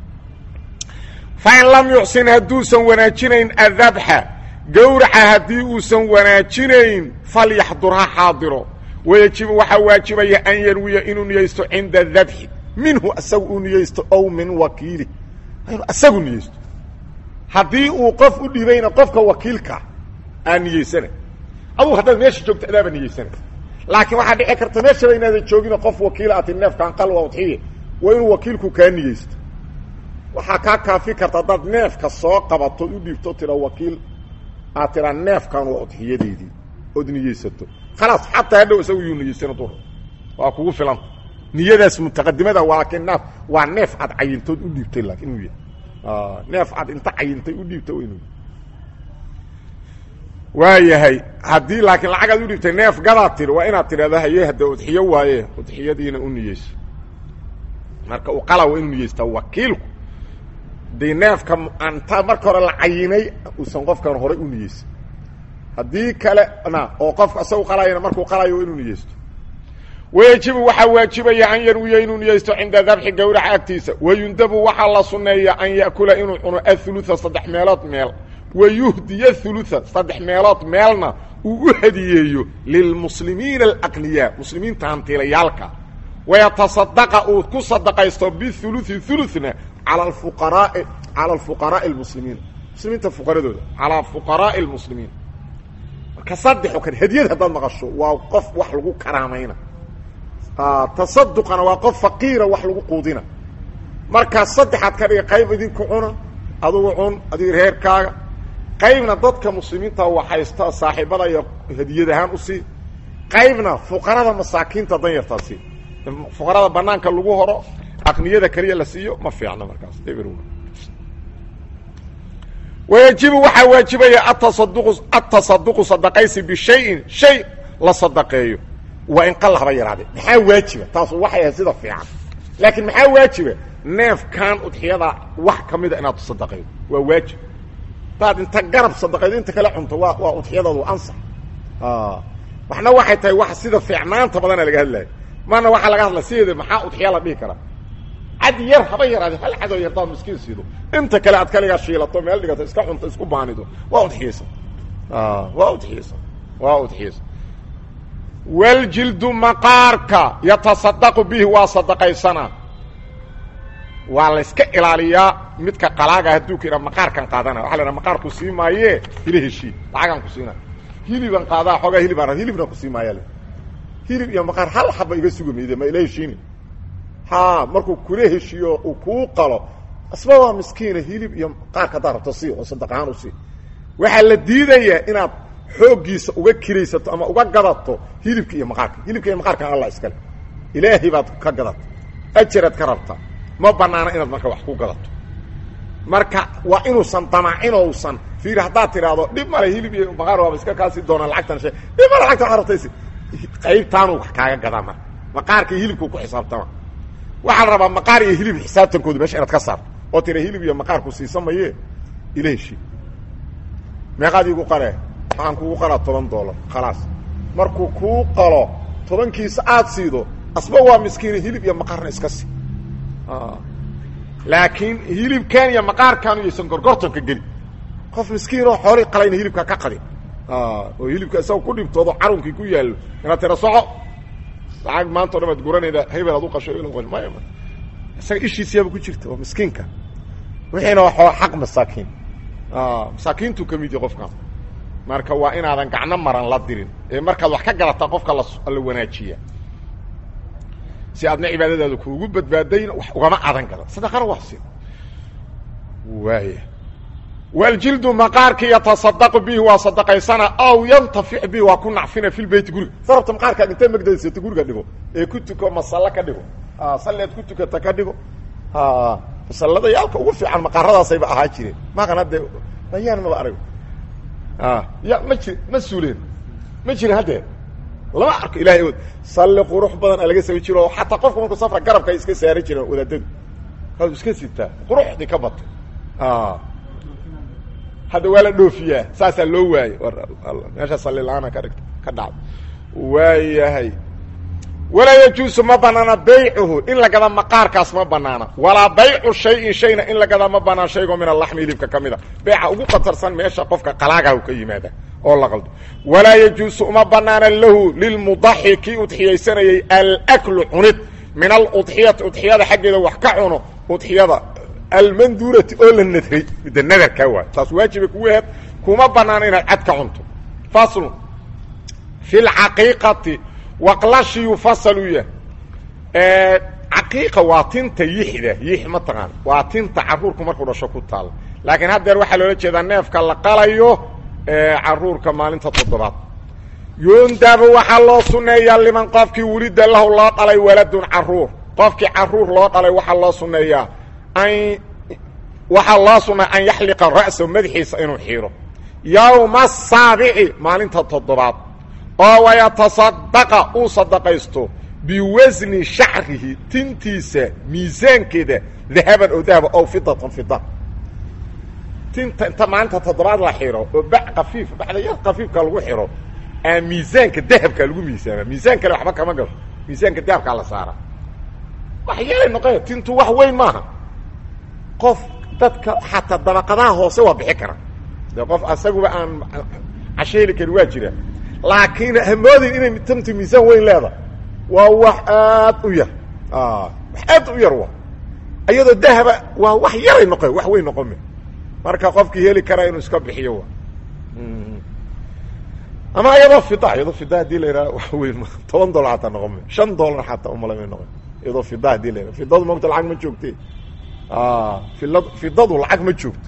Speaker 1: fain lam yuxsin hadduusan wanaajinayn adabxa gawraca haddii uusan wanaajinayn falyaxdur ha xaadiro wayajibu waxaa waajibaya an yanwiya inuu niyeysto cinda dabxi minhu asagu uu niyeysto ow min wakiili inuu asagu niyeysto haddii uu qof u dhibayna qofka wakiilkaa aa niyeysana adugu haddaad meesha joogto adaaba niyeysana laakiin waxaa dhici karta meeshaba inaadan joogino qof wakiila ati neefkaan qal waa udxiye waa inuu wakiilku kaa niyeysto waxaa kaa kaafi karta haddaad neefka soo qabato u dhiibto tira wakiil aad tiraa neefkan waa udxiyadeydii ood niyeysato khalaas xataa hadhow isagu yuu niyeysana dur waa kugu filanta niyadaas mutaqadimada waa laakiin neef waa neef aad cayintood u dhiibtay laakiin inuu yahay neef aad inta cayintay u dhiibta inuu waa yahay haddii laakiin lacagaad u dhiibtay neef gadaad tiri waa inaad tidhahda haye hadda udxiyo waaye udxiyadiina u niyeyso marka u qala waa inuu niyeystaa wakiilku dee neefka anta marka hore la cayinay uusan qofkan horey u niyeysan haddii kalena oo qofka isagu qalayana markuu qalayo waa inuu niyeysto wayejibu waxaa waajibaya an yarwiya inuu niyeysto cinda dabxi gowraca agtiisa wayundabu waxaa la sunneeya an ya'kula inuu cuno athulutha saddex meelood meel wayuhdiya thulutha saddex meelood meelna uu u hadiyeeyo lilmuslimiina alaqniyaa muslimiinta hantiilayaalka wayatasadaqa uu ku sadaqaysto bihuluthi huluna cala alfuqaraai cala alfuqaraai almuslimiin muslimiinta fuqaradooda calaa fuqaraai almuslimiin marka saddexo kan hadiyad haddaad maqasho waa qof wax lagu karaamayna tasaduqana waa qof faqiira wax lagu quudina markaa saddexaad ka dhiga qayb idinku cuna adugu cun adiga reerkaaga qaybna dadka muslimiinta waxaysta saaxiibada iyo hadiyad ahaan usii qaybna fuqarada masaakiinta danyartaa sii fuqarada banaanka lagu horo aqniyada keliya la siiyo ma fiicno markaas wayajibu waxaa waajibaya atasaduqu atasaduqu sadaqaysi bishayin shay la sadaqeeyo waa in qal haba yaraade maxaa waajiba taasu waxay ahayd sida fiican laakiin maxaa waajiba neefkan udxiyada wax ka mida inaad tusadaqaydo waa waajib hadaad inta garab sadaqaydo inta kale cunto waa waa udxiyadaadu ansax waxna waxay tahay wax sida fiicnaanta badana laga hadlaya mana waxaa laga hadlaya sideeda maxaa udxiya la dhihi karaa cad yar haba yaraade hal cadoo yardaad miskiin siido inta kale aad kaligaa shiilato meel dhigato iska cunto isku baanido waa udxiyaysan waa udxiyaysan waa udxiyaysan waljildu maqaarka yatasadaqu bihi waa sadaqaysanaa waa layska ilaaliyaa midka qalaaga hadduu ka idha maqaarkan qaadana waxa la idhaha maqaarku sii maayee hila heshii lacagaan ku siina hiliban qaadaa xoogaa hilibaan hilibna ku sii maaya hilib iyo maqaar hal xaba iga suga mayde ma ila heshiini ha markuu kula heshiiyo uu kuu qalo asba waa miskiina hilib iyo maqaarka haddaa rabto sii oo sadaq ahaan u sii waxaa la diidayaa inaad xooggiisa uga kiraysato ama uga gadato hilibka iyo maqaarka hilibka iyo maqaarkan allah iskale ilaahay baad ka gadato ajaraad ka rabtaa ma banaana inaad marka wax ku gadato marka waa inuusan damacin ousan fiiri haddaad tidhaahdo dhib male hilib iyo maqaar waaba iska kaasii doonaa lacagtan she dhib male lacagtan waxaa rabtaysi qaybtaanuu wax kaaga gadaa marka maqaarka iyo hilibkuu ku xisaabtama waxaa la rabaa maqaar iyo hilib xisaabtankooda meesha inaad ka saarto oo tira hilib iyo maqaarku siisamaye ila heshii meeqaad iigu qale waxaan kugu qalaa toban dollar khalaas markuu kuu qalo tobankiisa aad siido asba waa miskiina hilib iyo maqaarna iska sii laakiin hilibkan iyo maqaarkan yaysan gorgortonka geli qof miskiinoo xoolii qalayna hilibka ka qadi oo hilibka isaga ku dhibtoodo carunkii ku yaallo inaad tira soco lacag maanta o dhan aad guranayda hebel ad u qasho maya isaga ishiisiyaaba ku jirta oo miskiinka wixiina waa xaq masaakiin masaakiintuu ka mid yahi qofkan marka waa inaadan gacno maran la dirin ee markaad wax ka galataa qofka la wanaajiya si aadna cibaadadaada kuugu badbaadayn wax ugama adan gadan sadaqana wax si waaya waljildu maqaarki yatasadaqu bihi waa sadaqaysana aw yantafic bihi waa ku nacfina fi lbeyti guriga sarabta maqaarkaaga intee magdaysato guriga dhigo ee ku tuko masallo ka dhigo sallead ku tukata ka dhigo masallada yaalka ugu fiican maqaaradaasayba ahaa jireen maqan hadde bayaan maba arag ya ma ji ma suuleen ma jirin haddee lama arko ilahay ood salli qurux badan a laga samayn jiro oo xataa qofka markuu safra garabka ay iska saari jireen wadaadadu kaad iska sitaa quruxdii ka batay hadda waa la dhoofiyaa saasaa loo waayey meesha salli la-aana ka dhigta ka dhacda waayahay walaa yajuusu ma banaana baycuhu in la gada maqaarkaas ma banaana walaa baycu shayin shayna in la gadaa ma banaan shaygoo min alaxmi hilibka ka mida beeca ugu qatarsan meesha qofka qalaagahu ka yimaada oo la qaldo walaa yajuusu uma banaana lahu lilmudaxi kii udxiyaysanayay alaklu cunid min aludxiyati udxiyada xaggeeda wax ka cuno udxiyada almanduurati oo la nadray midda nadarkaa waay taas waajibay kugu aheed kuma banaana inaad cad ka cunto faslu fi lcaqiiqati waqlashi yufasalu yah caqiiqa waa tinta yixda yix ma taqaan waa tinta caruurku markuu dhasho ku taal laakiin haddeer waxaa loola jeedaa neefka la qalayo caruurka maalinta toddobaad yundabu waxaa loo suneeyaa liman qofkii welida lahu loo dhalay waladun caruur qofkii caruur loo dhalay waxaa loo suneeyaa an waxaa loo sunneeya an yaxliqa ra'sa madaxiisa inuu xiiro yowma asaabici maalinta toddobaad oo wayatasadaqa uu sadaqaysto biwasni shacrihi tintiisa miisaankeeda dahaban oo dahaba ow fidatan fida tinta inta maalinta toddobaad la xiro oo bac kafiif bacda yar kafiifka lagu xiro aa miisaanka dahabka lagu miisaama miisaan kale waxba kama galo miisaanka dahabkaa la saaraa wax yeelay noqe tintu wax weyn maaha qof dadka xataa dabaqadaha hoose waa bixi kara dee qof asaguba aan casho heli karin waa jira laakiin hamoodin inay tantu miisaan weyn leeda waa wax aad u yar wax aad u yar wa iyadoo dahaba waa wax yaray noqe wax weyn noqome marka qofkii heli karaa inuu iska bixiyo wa ama iyadoo fida iyadoo fida hadii la yidhaha wax weyn ma toban dollar xataa noqome shan dollar xataa umala may noqon iyadoo fida hadii la yidhaha fidadu moogta lacag ma joogte filad fidadu lacag ma joogto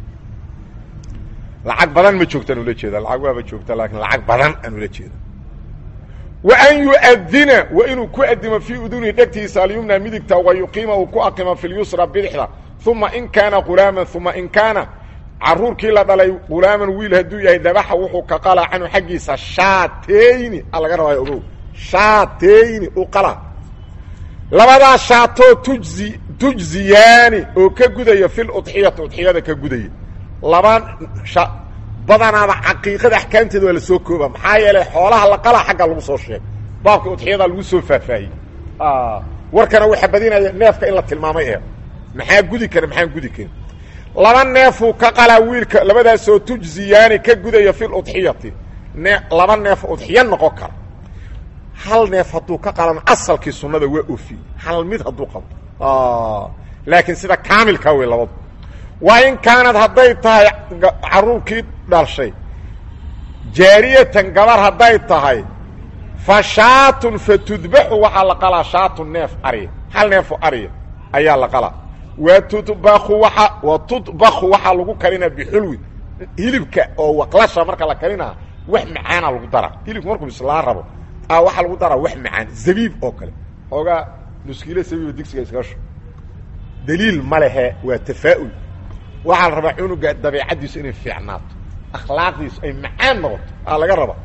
Speaker 1: lacag badan ma joogtaan ula jeeda lacag waaba joogta laakiin lacag badan aan ula jeeda wa an yuadina wa inuu ku adimo fii udunihi dhegtiisa alyumna midigta wa yuqiima uu ku aqimo fi lyusra bidixda uma in kaana gulaaman uma in kaana caruurkii la dhalay gulaaman wiil hadduu yahay dabaxa wuxuu ka qalaa canhu xaggiisa shaateyni a laga rabaayo ogow shaateyni u qala labadaa shaatoo tujzi tujziyaani oo ka gudaya fil udxiyati udxiyada ka gudaya laba badanaaba caqiiqada axkaamteeda waa la soo kooba maxaa yeelay xoolaha la qalaa xagga lagu soo sheegay baabka udxiyada lagu soo faahfaahiyey warkana waxaa badinaya neefka in la tilmaamay ee maxaa gudi kara maxaan gudi karin laba neefuu ka qalaa wiilka labadaasoo tujziyaani ka gudaya fil udxiyati ne laba neef udxiyo noqon kara hal neef hadduu ka qalano asalkii sunnada waa ofi hal mid hadduu qabto laakiin sida kaamilkaa wey labadu waa in kaanad hadday tahay caruurkii dhashay jaariyatan gabar hadday tahay fa shaatun fa tudbaxu waxaa la qalaa shaatun neef ariya hal neefo ariya ayaa la qalaa wa tudbaku waa wa tudbaku waxaa lagu karinaa bixulwin hilibka oo waqlasha marka la karinaa wax macaana lagu daraa hilibka markuu islaa rabo a waxaa lagu daraa wax macaan zabiib oo kale xoogaa nuskiilo zabiibo digsiga iskaasho daliil ma lehe waa tafaa'ul waxaa la rabaa cunuga dabeicaddiisu inay fiicnaato akhlaaqdiisu ay macaan noqoto aa laga raba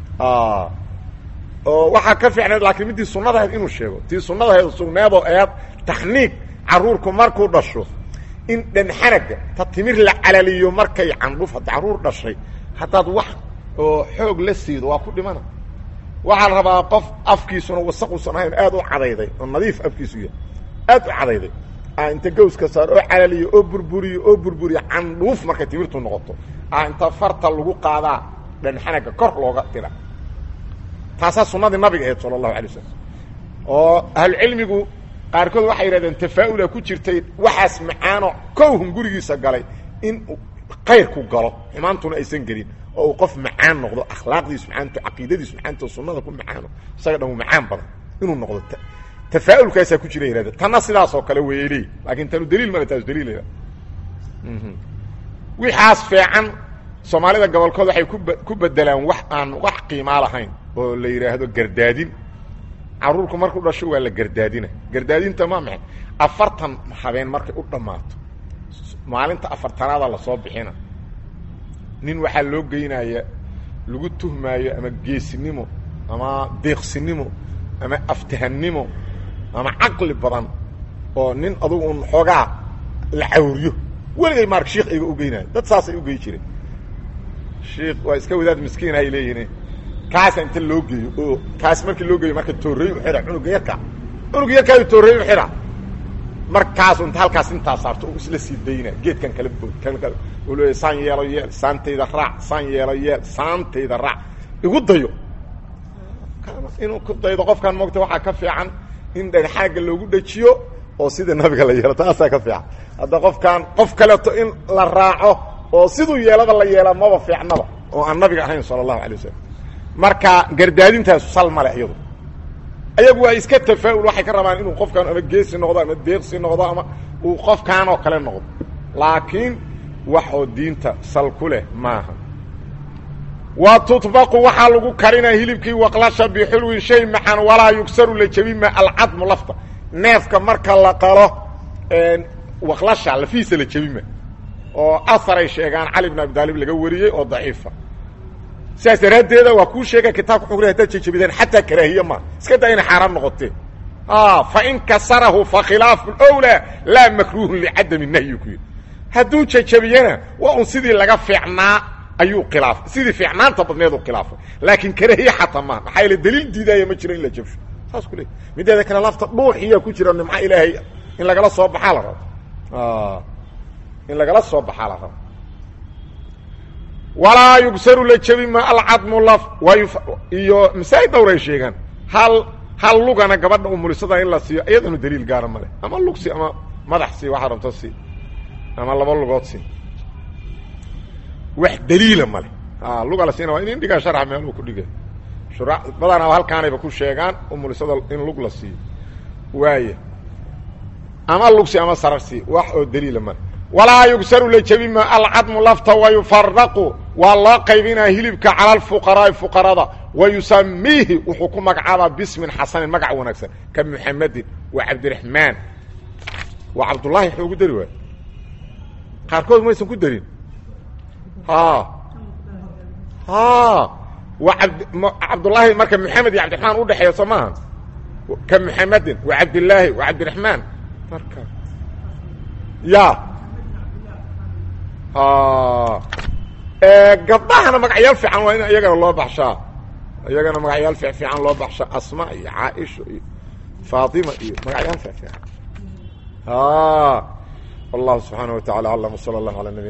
Speaker 1: oo waxaa ka fiicnayd laakiin middii sunnadahayd inuu sheego tii sunnadahayd sugneedoo eed taxniig carruurku markuu dhasho in dhanxanaga ta timir la calaliyo markay candhuf hadda carruur dhashay haddaad wax oo xoog la siido waa ku dhimana waxaa la rabaa qof afkiisuna wasaquusan ahayn aad u cadayday oo nadiif afkiisu yahay aad u cadayday inta gawska saar oo calaliyo oo burburiyo oo burburiyo candhuuf markay timirtu noqoto a inta farta lagu qaadaa dhanxanaga kor looga tira taasaa sunnadii nabiga ahayd sala allahu alay wasalam oo ahlucilmigu qaarkood waxay yidhahdeen tafaa'ula ku jirtay waxaas macaano kowhun gurigiisa galay in kayrku galo xumaantuna aysan gelin oo uu qof macaan noqdo akhlaaqdiisu macaanto caqiidadiisu macaanto sunnada ku macaano isaga dhan macaan badan inuu noqdo tafaaulkaasaa ku jira yihahde tanna sidaasoo kale weeyay leey laakin tanu daliil male taas daliil wixaas fiican soomaalida gobolkood waxay ku ku bedelaan wax aan wax qiimaa lahayn oo la yidhaahdo gardaadin caruurku markuu dhasho waa la gardaadina gardaadinta ma maxay afartan habeen markay u dhammaato maalinta afartanaada lasoo bixina nin waxaa loo geynaya lagu tuhmaayo ama geesinimo ama deeqsinimo ama aftahannimo ama caqli badan oo nin adugu un xoogaa la cawriyo weligay maar shiikh ayga ugeynayo dad saasay ugey jireen shiikh waa iska wadaad miskiin ay leeyihin kaasa inta loo geeyo oo kaas markii loo geeyo marka toorey u xidha cunuga yarka cunuga yarkaayu toorey u xidha markaasu inta halkaas intaa saarto u isla sii dayna geedkan kala bood kan kale u leeya saan yeelo yeel saantayda raac saan yeelo yeel saantayda raac igu dayo inuu ku daydo qofkan moogta waxaa ka fiican in dhagxaaga loogu dhajiyo oo sida nabiga la yeelo taasaa ka fiican hadda qofkaan qof kaleeto in la raaco oo siduu yeelada la yeela maba fiicnaba oo aan nabiga ahayn sala allahu alay wasalam marka gardaadintaasu sal male iyadu ayagu waa iska tafaa'ul waxay ka rabaan inuu qofkaan ama geesi noqdo ama deeqsi noqdo ama uu qofkaan oo kale noqdo laakiin wax oo diinta sal ku leh maaha wa tutbaqu waxaa lagu karinaa hilibkii waqlasha bixulwin shay maxan walaa yugsaru la jebima alcadmu lafta neefka marka la qalo waqlasha lafihiisa la jebima oo aharay sheegaan cali bn abi daalib laga wariyey oo daciifa sidaas daraaddeeda waa kuu sheega kitaabka xugri hadaad jejebideen xataa karaahiye ma iska daa inay xaaraan noqotee fain kasarahu fakhilaafu wlaa laa makruuhun licadami nahyi ku yidhi hadduu jejebiyena waa un sidii laga fiicnaa ayuu khilaafay sidii fiicnaanta badneed u khilaafay laakiin karaahiye xataa maa maxaa yaele daliil diidaaya ma jiro in la jebsho saas ku leey mideeda kale lafta dhuuxiya ku jira nimco ilaahay in lagala soo baxaa la rabo in lagala soo baxaa la rabo walaa yugsaru la jebi ma alcadmu laf waay iyo masaa'id dhowray sheegaan hal hal lugana gabadha umulisada in la siiyo iyadanu daliil gaara male ama lug si ama madax si waxaa rabto si ama laba lugood si wax daliila male luga la siina waa in indhigaa sharxa meeluu ku dhigay shura badanaa halkaanayba ku sheegaan umulisada in lug la siiyo waaya ama lugsi ama sararsi wax oo daliila male walaa yugsaru la jebi ma alcadmu lafta wayufaraqu waa loo qaybinaa hilibka cala alfuqaraa'i fuqarada wa yusamiihi wuxuu ku magacaabaa bismin xasanin magac wanaagsan ka muxamedin wa cabdiraxmaan waa cabdullaahi waxuu ugu dari waay qaarkood maysan ku darin wa abd cabdullaahi marka maxamed iyo cabdiraxmaan udhexeeya soo maaha ka muxamedin wa cabdillaahi wa cabdiraxmaan marka ya gabdhahana magacyaal fiican waa in iyagana loo baxshaa iyagana magacyaal fiican loo baxshaa asma iyo caaisha iyo faatima iyo magacyaal fiican wallahu subxaana wa tacala aclam wsala allahu ala nabi